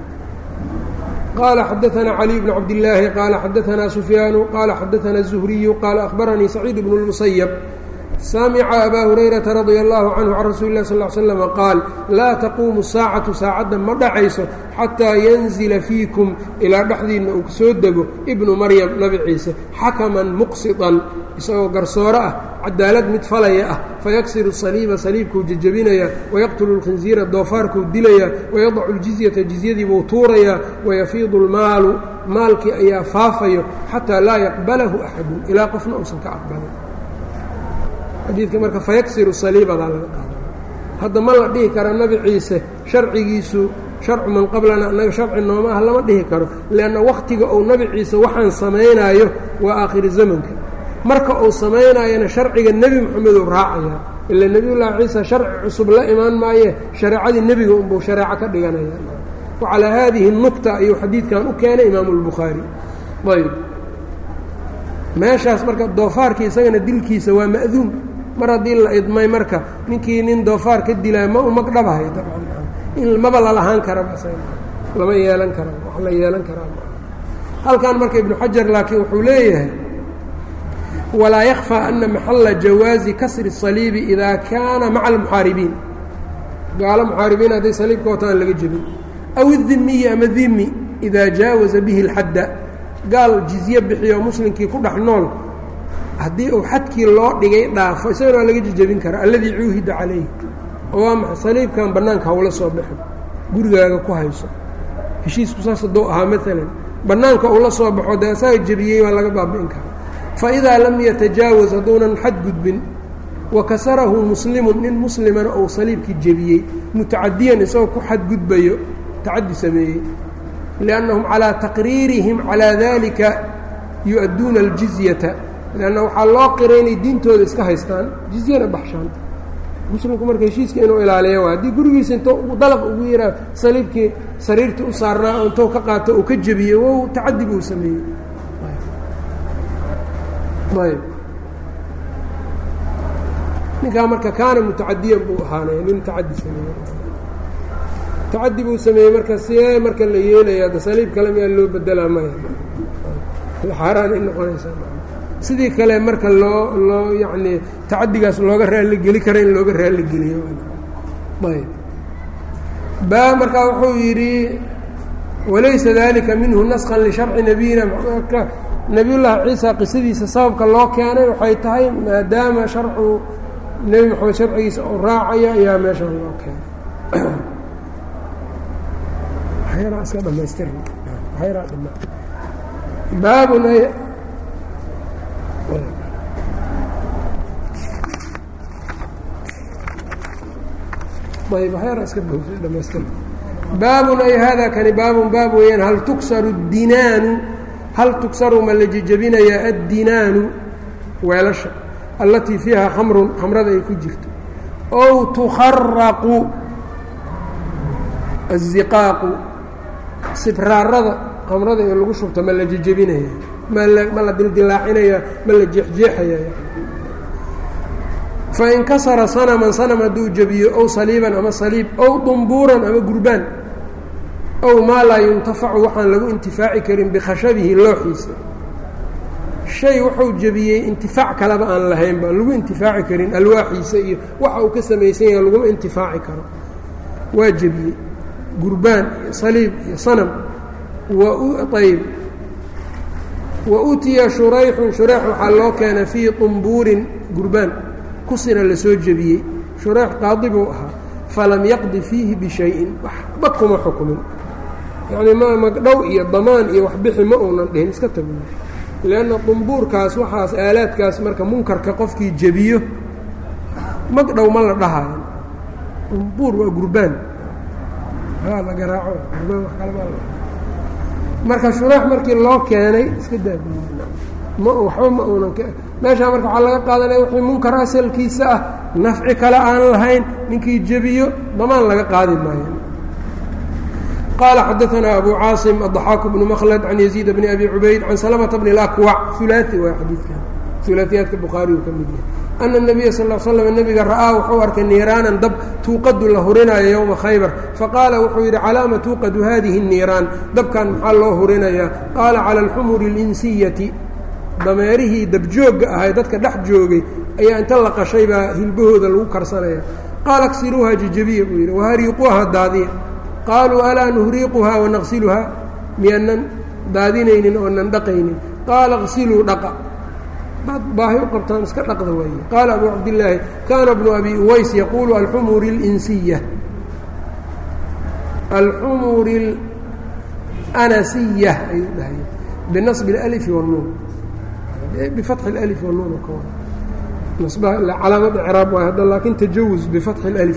qaala xadaanaa caliy bn cabdillaahi qaala xadaanaa sufyaanu qaala xadaanaa الzuhriyu qaala akhbaranii saciid bnu اlmusayab samica abaa hurayrata radia allahu canhu can rasuuli lah sal l slm qaal laa taquumu saacatu saacadda ma dhacayso xataa yanzila fiikum ilaa dhexdiinna uu soo dego ibnu maryam nabi ciise xakaman muqsidan isagoo garsooro ah cadaalad mid falaya ah fayaksiru saliiba saliibkuu jejebinayaa wayaqtulu lkhinziira doofaarkuu dilayaa wayadacu ljizyata jizyadiibuu tuurayaa wayafiidu lmaalu maalkii ayaa faafayo xataa laa yaqbalahu axadun ilaa qofna uusan ka aqbalin xadiidka marka fayaksiru saliibadaa laga qaada hadda ma la dhihi kara nebi ciise sharcigiisu sharcu man qablana annaga sharci nooma ah lama dhihi karo leanna wakhtiga uu nebi ciise waxaan samaynaayo waa aakhiri zamanka marka uu samaynaayona sharciga nebi moxamed uu raacayaa ila nebiyullaahi ciisa sharci cusub la imaan maaye shareecadii nebiga unbuu shareeco ka dhiganaya wa calaa haadihi nukta ayuu xadiidkan u keenay imaamu lbukhaari ayb meeshaas marka doofaarkii isagana dilkiisa waa ma'duum mar haddii la idmay marka ninkii nin doofaar ka dilaayo ma u magdhabahay in maba lalahaan karaba lama yeelan kara wax la yeelan karaa halkan marka ibnu xajar laakiin wuxuu leeyahay walaa yakfى ana maxala jawaazi kasri الصaliibi idaa kaana maca almuxaaribiin gaalo muxaaribiin hadday saliibka wataan laga jebin aw الdimiyi ama dimi idaa jaawaza bihi اlxadda gaal jizye bixiyo muslimkii ku dhex nool haddii uu xadkii loo dhigay dhaafo isagana waa laga jejebin karaa alladii cuuhida calayh oo waa maxay saliibkan bannaanka hawla soo baxo gurigaaga ku hayso heshiisku saas hadduu ahaa maalan bannaanka uu la soo baxo dee asaga jebiyey waa laga baabi'in karaa fa idaa lam yatajaawaz hadduunan xad gudbin wa kasarahu muslimun nin muslimana uu saliibkii jebiyey mutacadiyan isagoo ku xadgudbayo tacadi sameeyey liannahum calaa taqriirihim calaa dalika yu-adduuna aljizyata leanna waxaa loo qiray inay diintooda iska haystaan jizyana baxshaan muslimku marka heshiiska inuu ilaaliya waa haddii gurigiisa intuu dalaq ugu yiraa saliibkii sariirtii u saarnaa oo intuu ka qaato uu ka jebiyey wow tacadi buu sameeyey ayb ninkaa marka kaana mutacadiyan buu ahaanay nin tacadi sameeyey tacadi buu sameeyey marka see marka la yeelaya ada saliib kale miyaa loo bedelaa maya xaaraan ay noqonaysaa sidii kale marka loo loo yacnii tacadigaas looga raalli geli kara in looga raalli geliyo ayb baa markaa wuxuu yidhi walaysa dalika minhu naskan lisharci nabiyina marka nebiyullaahi ciisa qisadiisa sababka loo keenay waxay tahay maadaama sharcu nebi moxamed sharcigiisa uu raacayo ayaa meeshan loo keenay iska dhamaystir baabun ayb waxyaara iska dhamaystir baabun ay hada kani baabun baab weeyaan hal tuksaru اdinaanu hal tuksaru ma la jejebinayaa addinaanu weelasha allatii fiiha khamrun khamrada ay ku jirto ow tukharaqu aziqaaqu sibraarada khamrada ee lagu shubto ma la jejebinaya ma la dildilaacinaya ma la jeexjeexaya fain kasara sanaman sanam hadduu jebiyo ow saliiban ama saliib ow dumbuuran ama gurbaan ow maa laa yuntafacu waxaan lagu intifaaci karin bikhashabihi looxiisa shay wuxuu jebiyey intifaac kaleba aan lahaynba lagu intifaaci karin alwaaxiisa iyo waxa uu ka samaysan yahay laguma intifaaci karo waa jebiyey gurbaan iyo saliib iyo sanam ayb wa utiya shurayxun shurayx waxaa loo keenay fii dumbuurin gurbaan kusina la soo jebiyey shurayx qaadi buu ahaa falam yaqdi fiihi bishayin waxba kuma xukumin yacnii ma magdhow iyo damaan iyo waxbixi ma uunan dhihin iska tago leanna dumbuurkaas waxaas aalaadkaas marka munkarka qofkii jebiyo magdhow ma la dhahayo dumbuur waa gurbaan la garaaco gurbaan wax kale ma marka shuraax markii loo keenay iska daa ma waxba ma uunan meeshaa marka waxaa laga qaadanaya wixii munkar asalkiisa ah nafci kale aan lahayn ninkii jebiyo damaan laga qaadi maayo qaala xadaanaa abu caasim aضaxaaku bnu mklad can yaziid bni abi cubayd can salamata bni اlakwac ulaai waa xadiidkan ulaaiyaadka bukhaariyu ka mid yahay ana الnabiya sal l slam nebiga ra'aa wuxuu arkay niiraanan dab tuuqadu la hurinaayo yowma khaybar faqaala wuxuu yidhi calaama tuuqadu hadihi الniiraan dabkan maxaa loo hurinayaa qaala calى اlxumuri اlinsiyati dameerihii dabjoogga ahay dadka dhex joogay ayaa inta la qashay baa hilbahooda lagu karsanaya qaala ksiluuha jejebiya buu yidhi wahariiquuha daadiya qaaluu alaa nuhriiquhaa wanaqsiluhaa miyaanan daadinaynin oonan dhaqaynin qaala qsiluu dhaqa daad baahi u qabtaan iska dhaqda waaye qaala abu cabdillaahi kaana bnu abi uways yaquulu alxumuri اlinsiya alxumuri اlanasiya ayuu dhahay binasbi اlأlfi wاnnuun bifatxi اlأlif wاnnuun ka wada nasbaha ilaa calaamad icraab waay hadda laakiin tajawuz bifatxi اlأlif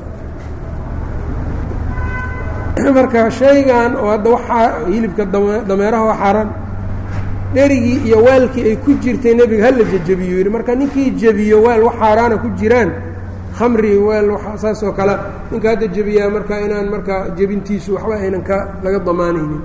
marka shaygan oo hadda waxaa hilibka dameeraha waa xaaraan dherigii iyo waalkii ay ku jirtay nebiga hala jejebiyo yidhi marka ninkii jebiyo waal wax xaaraana ku jiraan khamri weel saas oo kale ninka hadda jebiyaa marka inaan marka jebintiisu waxba aynan ka laga damaanaynin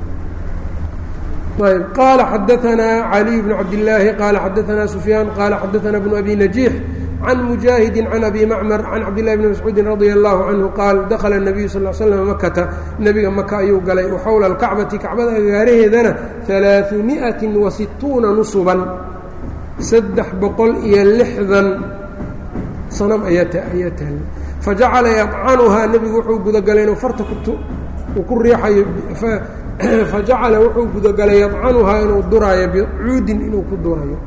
ayb qaala xadaanaa caliy bnu cabdillaahi qaala xadaanaa sufyaan qaala xadaanaa bnu abi najiix can mujaahidi can abi macmar can cabdillahi bni mascuudin radia allahu canhu qaal dakhala الnabiyu sal slam makata nebiga maka ayuu galay waxowla alkacbati kacbada agaaraheedana alaaثu miئati wa situuna nusuban saddex boqol iyo lixdan sanam ayaa ayaa taalla fajacala yadcanuhaa nebigu wuxuu gudagalay inuu farta uu ku riixayo fajacala wuxuu gudagalay yadcanuhaa inuu duraayo bicuudin inuu ku durayo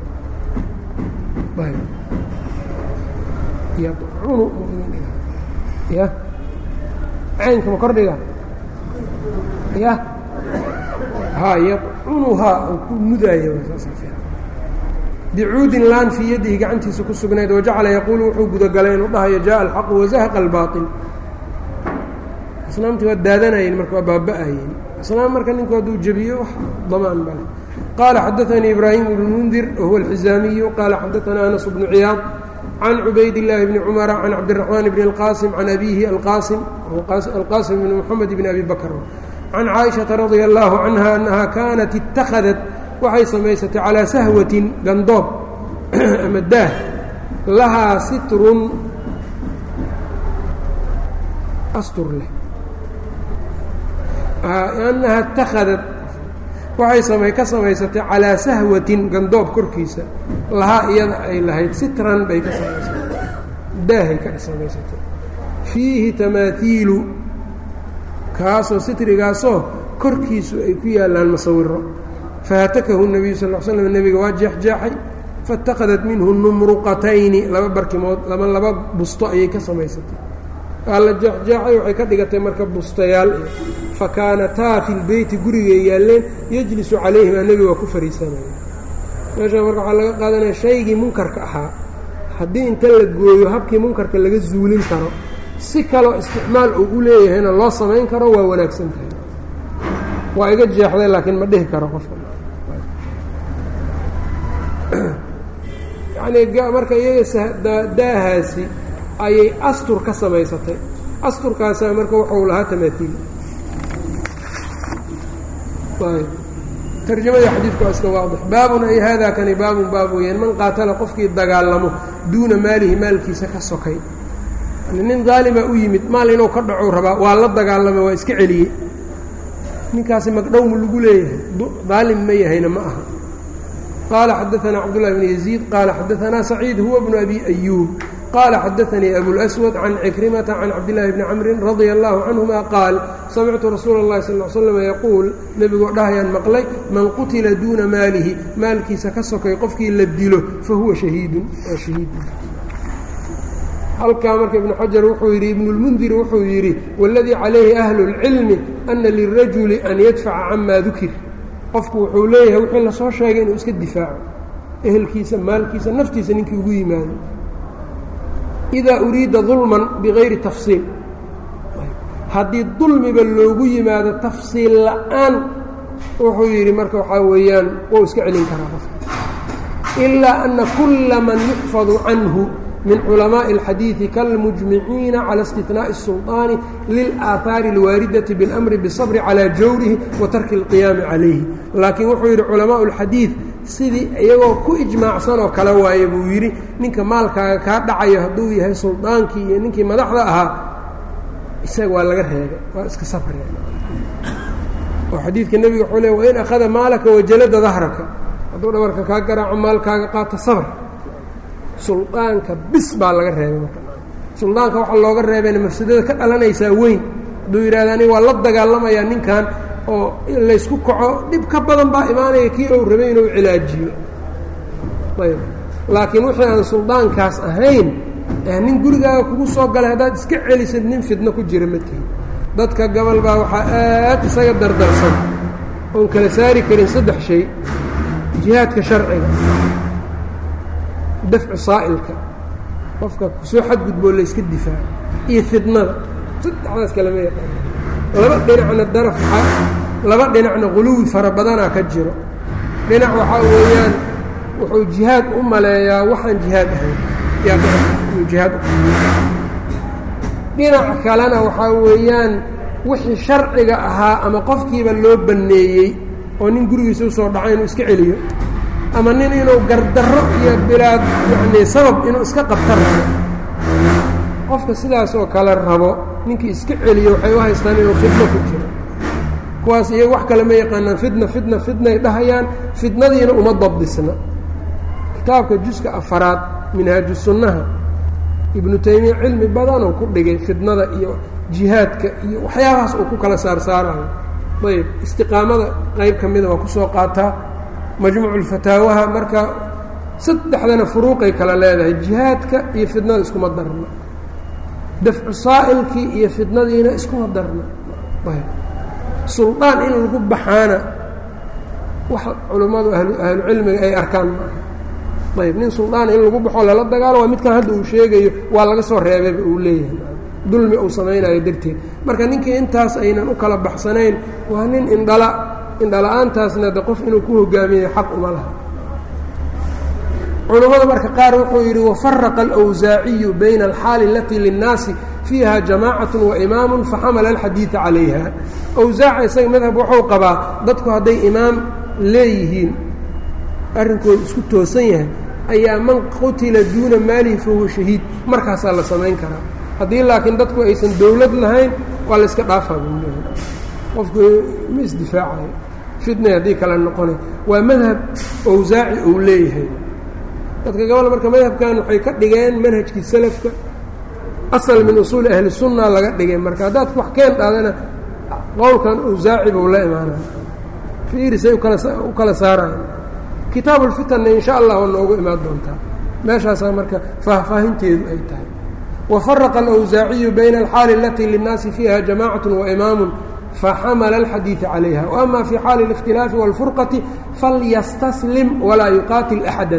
yadcunu ya caynka ma kordhiga ya ha yadcunuhaa uu ku mudaayo bicuudin laan fii yadihi gacantiisa ku sugnayd wajacala yaquulu wuxuu gudagalay inuu dhahayo jaءa alxaqu wazahaqa albaaطil asnaamtii waa daadanayeen marka waa baaba-ayeen asnaam marka ninku hadduu jebiyo wax damaan bale qaala xadaanii ibraahim bnu mundir wahuwa alxizaamiyu qaala xadaanaa anas bnu ciyaad can cubayd اllaahi bni cumara can cabdiraxmaan bni اlqaasim can abiihi alqaasim alqaasim bni moxamed bni abi bakr can caaishaةa radia allahu canha annaha kaanat itakhadat waxay samaysatay calaa sahwatin gandoob ama daah lahaa sitrun astur leh annaha اtakhadat waxay samay ka samaysatay calaa sahwatin gandoob korkiisa lahaa iyada ay lahayd sitran bay ka samaysatay daahay ka samaysatay fiihi tamaatiilu kaasoo sitrigaasoo korkiisu ay ku yaallaan masawiro fahatakahu nebiyu sal l slam nebiga waa jeexjeexay faاtakadat minhu numruqatayni laba barkimood laba laba busto ayay ka samaysatay waa la jeexjeexay waxay ka dhigatay marka bustayaal fa kaanataa fi lbeyti gurigay yaalleen yejlisu calayhimaa nebiga waa ku fariisanaya meeshaa marka waxaa laga qaadanaya shaygii munkarka ahaa haddii inta la gooyo habkii munkarka laga zuulin karo si kaloo isticmaal uu u leeyahayna loo samayn karo waa wanaagsan tahay waa iga jeexday laakiin ma dhihi karo qofka yacnii marka iyaga daahaasi ayay astur ka samaysatay asturkaasaa marka wuxuu lahaa tamaatiil tarjamadii xadiidku waa iska waadix baabun ay haadaa kani baabun baab weyaan man qaatala qofkii dagaalamo duuna maalihi maalkiisa ka sokay nin daalima u yimid maal inuu ka dhaco rabaa waa la dagaalamay waa iska celiyey ninkaasi magdhowmu lagu leeyahay daalim ma yahayna ma aha qaala xadaanaa cabdullahi bn yaziid qaala xadaanaa saciid huwa bnu abi ayuub qaala xadaanii abulأswad can cikrimata can cabdillaahi bni camrin radia allahu canhuma qaal samictu rasuula اllahi sal l slam yaquul nebigoo dhahayaan maqlay man qutila duuna maalihi maalkiisa ka sokay qofkii la dilo fahuwa shahiidun waa shahiid halkaa marka ibnu xajar wuxuu yidhi ibnulmundir wuxuu yidhi waladii calayhi ahlu اlcilmi ana lirajuli an yadfaca camaa dukir qofku wuxuu leeyahay wixii lasoo sheegay inuu iska difaaco ehelkiisa maalkiisa naftiisa ninkii ugu yimaado idaa uriida dulman bigayri tafsiil haddii dulmiba loogu yimaado tafsiil la'aan wuxuu yidhi marka waxaa weeyaan wou iska celin karaa qofka ilaa ana kulla man yuxfadu canhu min culamaaءi اlxadiiثi kalmujmiciina calى اstinaaءi الsulطaani lilaahaari اlwaaridati biاlamri bالصabri calى jawrihi wa tarki اlqiyaami calayhi laakiin wuxuu yidhi culamaء اlxadiiث sidii iyagoo ku ijmaacsan oo kale waaye buu yidhi ninka maalkaaga kaa dhacayo hadduu yahay suldaankii iyo ninkii madaxda ahaa isaga waa laga reebay waa iska safraya oo xadiidka nebiga wuxuu le wain akhada maalaka wajalada dahraka hadduu dhabarka kaa garaaco maalkaaga qaata sabr suldaanka bis baa laga reebay marka suldaanka waxaa looga reebayna mafsadada ka dhalanaysaa weyn hadduu yidhahda aniga waa la dagaalamayaa ninkan oo laysku kaco dhib ka badan baa imaanaya kii ou rabay inuu cilaajiyo ayb laakiin wixii aan suldaankaas ahayn nin gurigaaga kugu soo galay haddaad iska celisid nin fidno ku jira madkiin dadka gobol baa waxaa aad isaga dardarsan oon kala saari karin saddex shay jihaadka sharciga dafcu saa'ilka qofka kusoo xadgudboo layska difaaco iyo fidnada saddexdaas kalama yaqaana laba dhinacna daraf laba dhinacna quluwi fara badanaa ka jiro dhinac waxaa weeyaan wuxuu jihaad u maleeyaa waxaan jihaad ahayn yaa jihaad dhinac kalena waxaa weeyaan wixii sharciga ahaa ama qofkiiba loo banneeyey oo nin gurigiisa usoo dhaco inuu iska celiyo ama nin inuu gardarro iyo bilaad yacnii sabab inuu iska qabta rabo qofka sidaas oo kale rabo ninkii iska celiyo waxay u haystaan inuu fidno ku jiro kuwaas iyaga wax kale ma yaqaanaan fidna fidna fidnay dhahayaan fidnadiina uma dabdisna kitaabka juska afaraad minhaaju sunnaha ibnu taymiya cilmi badanuu ku dhigay fidnada iyo jihaadka iyo waxyaabahaas uu ku kala saarsaarayo ayb istiqaamada qayb ka mida waa kusoo qaataa majmuucu lfataawaha marka saddexdana furuuqay kala leedahay jihaadka iyo fidnada iskuma darna dafcu saa'ilkii iyo fidnadiina iskuma darna ayb suldaan in lagu baxaana wax culummadu ahlucilmiga ay arkaan maaha ayb nin suldaan in lagu baxo lala dagaalo waa midkan hadda uu sheegayo waa laga soo reebayba uu leeyahay dulmi uu samaynayo darteed marka ninkii intaas aynan u kala baxsanayn waa nin indhala indhala-aantaasna de qof inuu ku hogaamiyo xaq uma laha culummada marka qaar wuxuu yidhi wafaraqa alwsaaciyu bayna alxaali alatii linnaasi fiiha jamacat waimaamu faxamala alxadiida calayha awsaaca isaga madhab wuxuu qabaa dadku hadday imaam leeyihiin arrinkooda isku toosan yahay ayaa man qutila duuna maalihi fahuwa shahiid markaasaa la samayn karaa haddii laakiin dadku aysan dowlad lahayn waa la yska dhaafaa buu leehay qofku ma isdifaacayo fitnay haddii kale noqonay waa madhab owsaaci uu leeyahay dadka gobol marka madhabkan waxay ka dhigeen manhajkii salafka asal min usuuli ahli sunna laga dhigay marka haddaad wax keen dhaadana qowlkan owsaaci buu la imaanaya fiirisay ukala u kala saaraya kitaabu lfitanna insha allah waa noogu imaan doontaa meeshaasaa marka faahfaahinteedu ay tahay wafaraqa alawsaaciyu bayna alxaali alatii linnaasi fiiha jamacat waimaamu faxamala alxadiida calayha waama fii xaali اlikhtilaafi wاlfurqati falyastaslim walaa yuqaatil axada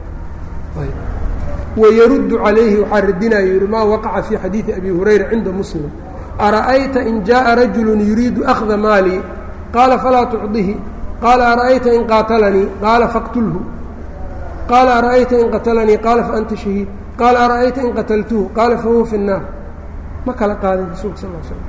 wayaruddu calayhi waxaa radinaya yihi maa waqaca fii xadiidi abi hurayra cinda muslim ara'ayta in jaءa rajulu yuriidu akhda maalii qaala falaa tucdihi qaala ara'ayta in qaatalanii qaala faqtulhu qaala ara'ayta in qatalanii qaala faanta shahiid qaala ara'ayta in qataltuhu qaala fahuwa fi الnaar ma kala qaadin rasuulka sal slam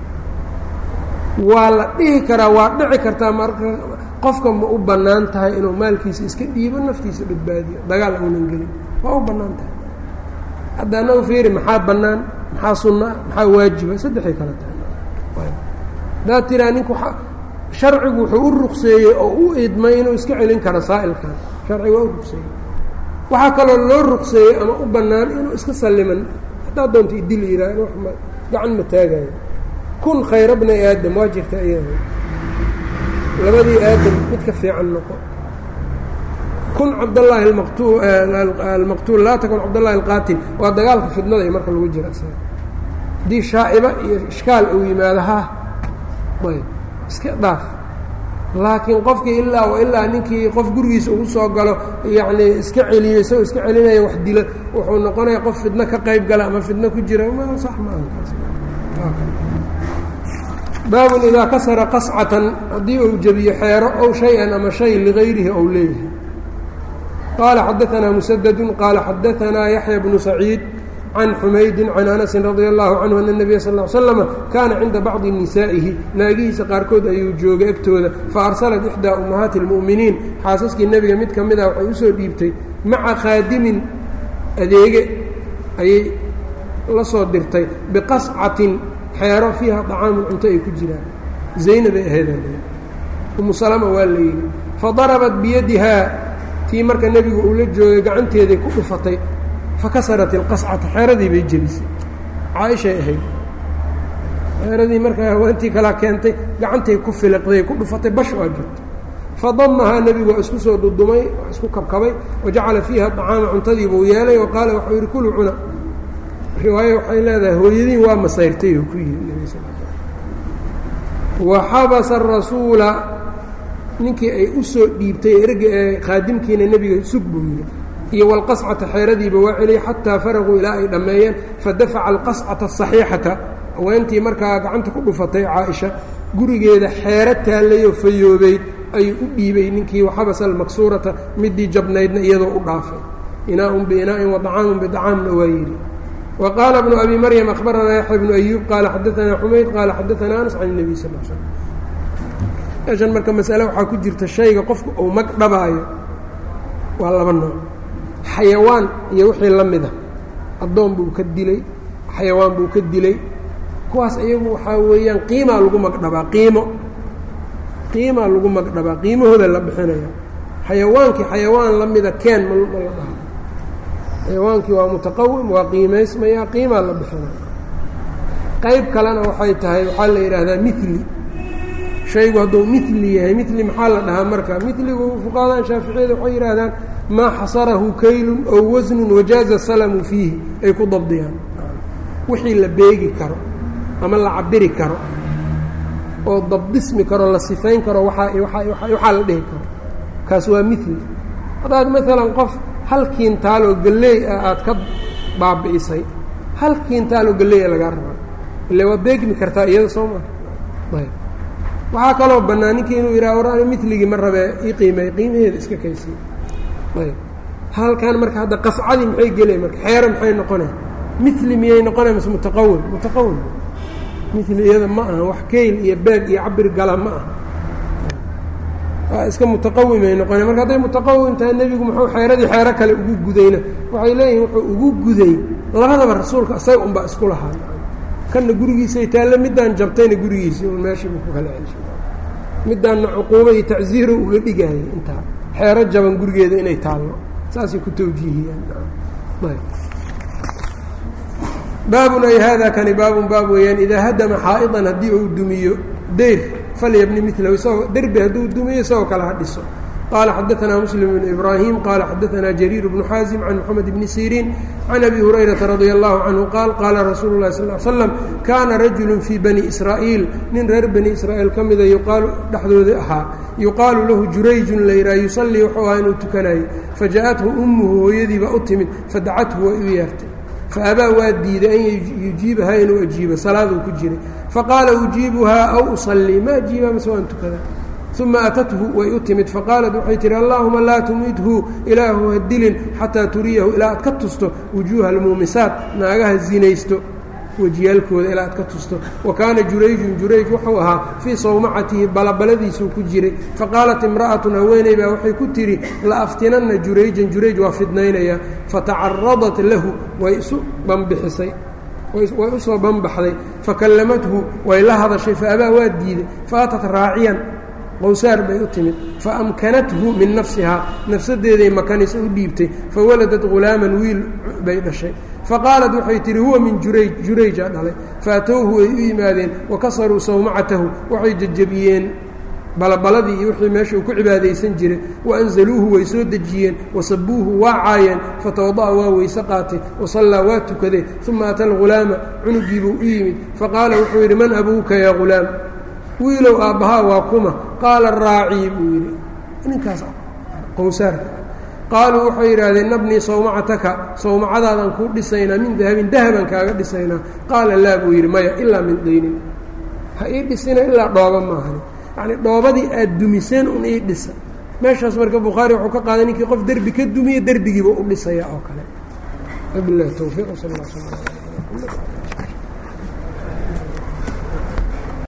waa la dhihi karaa waa dhici kartaa marka qofka ma u bannaan tahay inuu maalkiisa iska dhiibo naftiisa badbaadiyo dagaal uunan gelin waa u bannaan tahay hadda anagu fiiri maxaa bannaan maxaa sunnaa maxaa waajiba saddexay kala tahay haddaad tiraa ninku sharcigu wuxuu u ruqseeyey oo u idmay inuu iska celin karo saa'ilkan sharcigu waa u ruqseeyey waxaa kaloo loo ruqseeyey ama u bannaan inuu iska salliman haddaad doonto idil iraa wax ma gacan ma taagayo kun khayra bni aadam waa jirta iyada labadii aadam mid ka fiican noqo kun cabdallaahi almaqtu almaqtuul laa takun cabdallahi alqaatil waa dagaalka fidnada iyo marka lagu jira isaga haddii shaa'iba iyo ishkaal uu yimaado ha ayb iska dhaaf laakiin qofkii ilaa wa ilaa ninkii qof gurigiisa ugu soo galo yacnii iska celiyo isagoo iska celinaya wax dilo wuxuu noqonaya qof fidno ka qayb gala ama fidno ku jira ma sax maaha baabun idaa kasara qascatan haddii uu jebiyo xeero ow shay-an ama shay ligayrihi ou leeyahay qaala xadaanaa musadadun qaala xadaanaa yaxya bnu saciid can xumaydin can anasin radia allahu canhu ana nabiya sal l slama kaana cinda bacdi nisaa'ihi naagihiisa qaarkood ayuu joogay agtooda fa arsalat ixdaa ummahaati اlmu'miniin xaasaskii nebiga mid ka mid ah waxay usoo dhiibtay maca khaadimin adeege ayay la soo dirtay biqascatin xeero fiiha طacaamun cunto ay ku jiraan zaynabay ahayd umu salama waa la yidhi fadarabat biyadihaa tii marka nebigu uu la joogay gacanteeday ku dhufatay fakasarat ilqascata xeeradii bay jebisay caaishay ahayd xeeradii markaa haweentii kalaa keentay gacantay ku filiqday ku dhufatay bash waa jirta fadamahaa nebigu waa isku soo dudumay waa isku kabkabay wajacala fiiha طacaama cuntadii buu yeelay oo qaala waxuu yidhi kulu cuna riwaayo waxay leedahay hooyadiin waa masayrtay oo ku yidhi nebi sal wa xabasa arasuula ninkii ay u soo dhiibtay erga ee khaadimkiina nebiga sug buu yidhi iyo walqascata xeeradiiba waa celiyay xataa faraquu ilaa ay dhammeeyeen fadafaca alqascata asaxiixata haweentii markaa gacanta ku dhufatay caaisha gurigeeda xeero taallayoo fayoobeyd ayuu u dhiibay ninkii waxabasa almaksuurata midii jabnaydna iyadoo u dhaafay inaa-un biinaa-in wadacaamun bidacaamna waa yidhi wa qaala bnu abi maryam akhbaranaa yaxya bnu ayuub qaala xadaanaa xumayd qaala xadaanaa anas can nebiy sal l slm meeshan marka masale waxaa ku jirta shayga qofku uu mag dhabaayo waa laba nooc xayawaan iyo wixii la mida addoon buu ka dilay xayawaan buu ka dilay kuwaas iyagu waxaa weeyaan qiimaa lagu magdhabaa qiimo qiimaa lagu magdhabaa qiimahooda la bixinaya xayawaankii xayawaan la mida keen ma ma la dhaha xayawaankii waa mutaqawim waa qiimaysmayaa qiimaa la bixinaya qayb kalena waxay tahay waxaa la yidhaahdaa mili shaygu hadduu mili yahay mili maxaa la dhahaa marka miligu fuqahadan shaaficiyada waxay yidhaahdaan maa xasarahu kaylun ow wasnun wajaaza salamu fiihi ay ku dabdiyaan wixii la beegi karo ama la cabiri karo oo dabdismi karo la sifayn karo waaa waxaa la dhihi karo kaas waa mili haddaad maalan qof hal kiintaaloo galley ah aad ka baabi'isay hal kiintaaloo galley a lagaa rabaa ille waa beegmi kartaa iyada soo maa ayb waxaa kaloo bannaan ninkii inuu yidhaha war ani miligii ma rabee ii qiimeey qiimaheeda iska kaysiy ayb halkan marka hadda qascadii maxay gelay marka xeero maxay noqonay mili miyay noqonay mase mutaqawim mutaqawim mili iyada ma aha wax keyl iyo beeg iyo cabir gala ma aha waa iska mutaqawimay noqonay marka hadday mutaqawim tahay nebigu muxuu xeeradii xeero kale ugu gudayna waxay leeyihin wuxuu ugu guday labadaba rasuulka isaga unbaa isku lahaa kanna gurigiisay taalle midaan jabtayna gurigiisii un meeshiibu ku kala celshay midaanna cuquuba iyo tacsiiro uga dhigayay intaa xeero jaban gurigeeda inay taallo saasay ku tawjiihiyaan baabun ay hada kani baabun baab weeyaan idaa hadama xaa'idan haddii uu dumiyo deyr falyabni milahu isagoo derbi hadduu dumiyo isagoo kale ha dhiso qala xadaanaa muslim bn ibraahim qala xadaanaa jariir bnu xaasim can moxamed bni siriin can abi hurayrata radia allahu canhu qaal qaala rasuulu lahi sal l slam kaana rajulu fii bani israa'iil nin reer bani israa'iil ka mida yuqaalu dhexdooda ahaa yuqaalu lahu jurayjun layraa yusallii wuxuu ahaa inuu tukanayo faja-athu ummuhu hooyadiibaa u timid fadacathu way u yeertay faabaa waa diiday an yujiibahaa inuu ajiibo salaaduu ku jiray faqaala ujiibuhaa aw usallii ma ajiibaa mase waan tukadaa uma atathu way u timid faqaalat waxay tihi allaahuma laa tumidhu ilaahu ha dilin xataa turiyahu ilaa aad ka tusto wujuuha almuumisaat naagaha zinaysto wejiyaalkooda ilaa aad ka tusto wa kaana jurayjun jurayj wuxuu ahaa fii sawmacatihi balabaladiisuu ku jiray faqaalat imra'atun haweeney baa waxay ku tidhi la aftinanna jurayjan jurayj waa fidnaynayaa fatacaradat lahu way isu banbixisay way u soo banbaxday fakallamathu way la hadashay faabaa waa diiday faatat raaciyan qowsaar bay u timid faamkanathu min nafsihaa nafsadeeday makanisa u dhiibtay fawaladat ghulaaman wiil bay dhashay faqaalat waxay tihi huwa min jurayj jurayjaa dhalay faatowhu way u yimaadeen wakasaruu sawmacatahu waxay jejebiyeen balabaladii iyo wixii meesha uu ku cibaadaysan jiray waanzaluuhu way soo dejiyeen wasabuuhu waa caayeen fatawada'a waa weyse qaatay wasallaa waa tukaday uma ata alghulaama cunugiibuu u yimid faqaala wuxuu yidhi man abuuka yaa ghulaam wiilow aabbahaa waa kuma qaala raacii buu yidhi ninkaas qowsaarka qaaluu waxay yidhaahdeen nabnii sawmacataka sawmacadaadaan kuu dhisaynaa min dahabin dahaban kaaga dhisaynaa qaala laa buu yidhi maya ilaa min daynin ha ii dhisina ilaa dhooba maahani yacnii dhoobadii aad dumiseen un ii dhisa meeshaas marka bukhaari wuxuu ka qaaday ninkii qof derbi ka dumiye derbigiiba u dhisaya oo kale wabilahi towfiiq sal l sl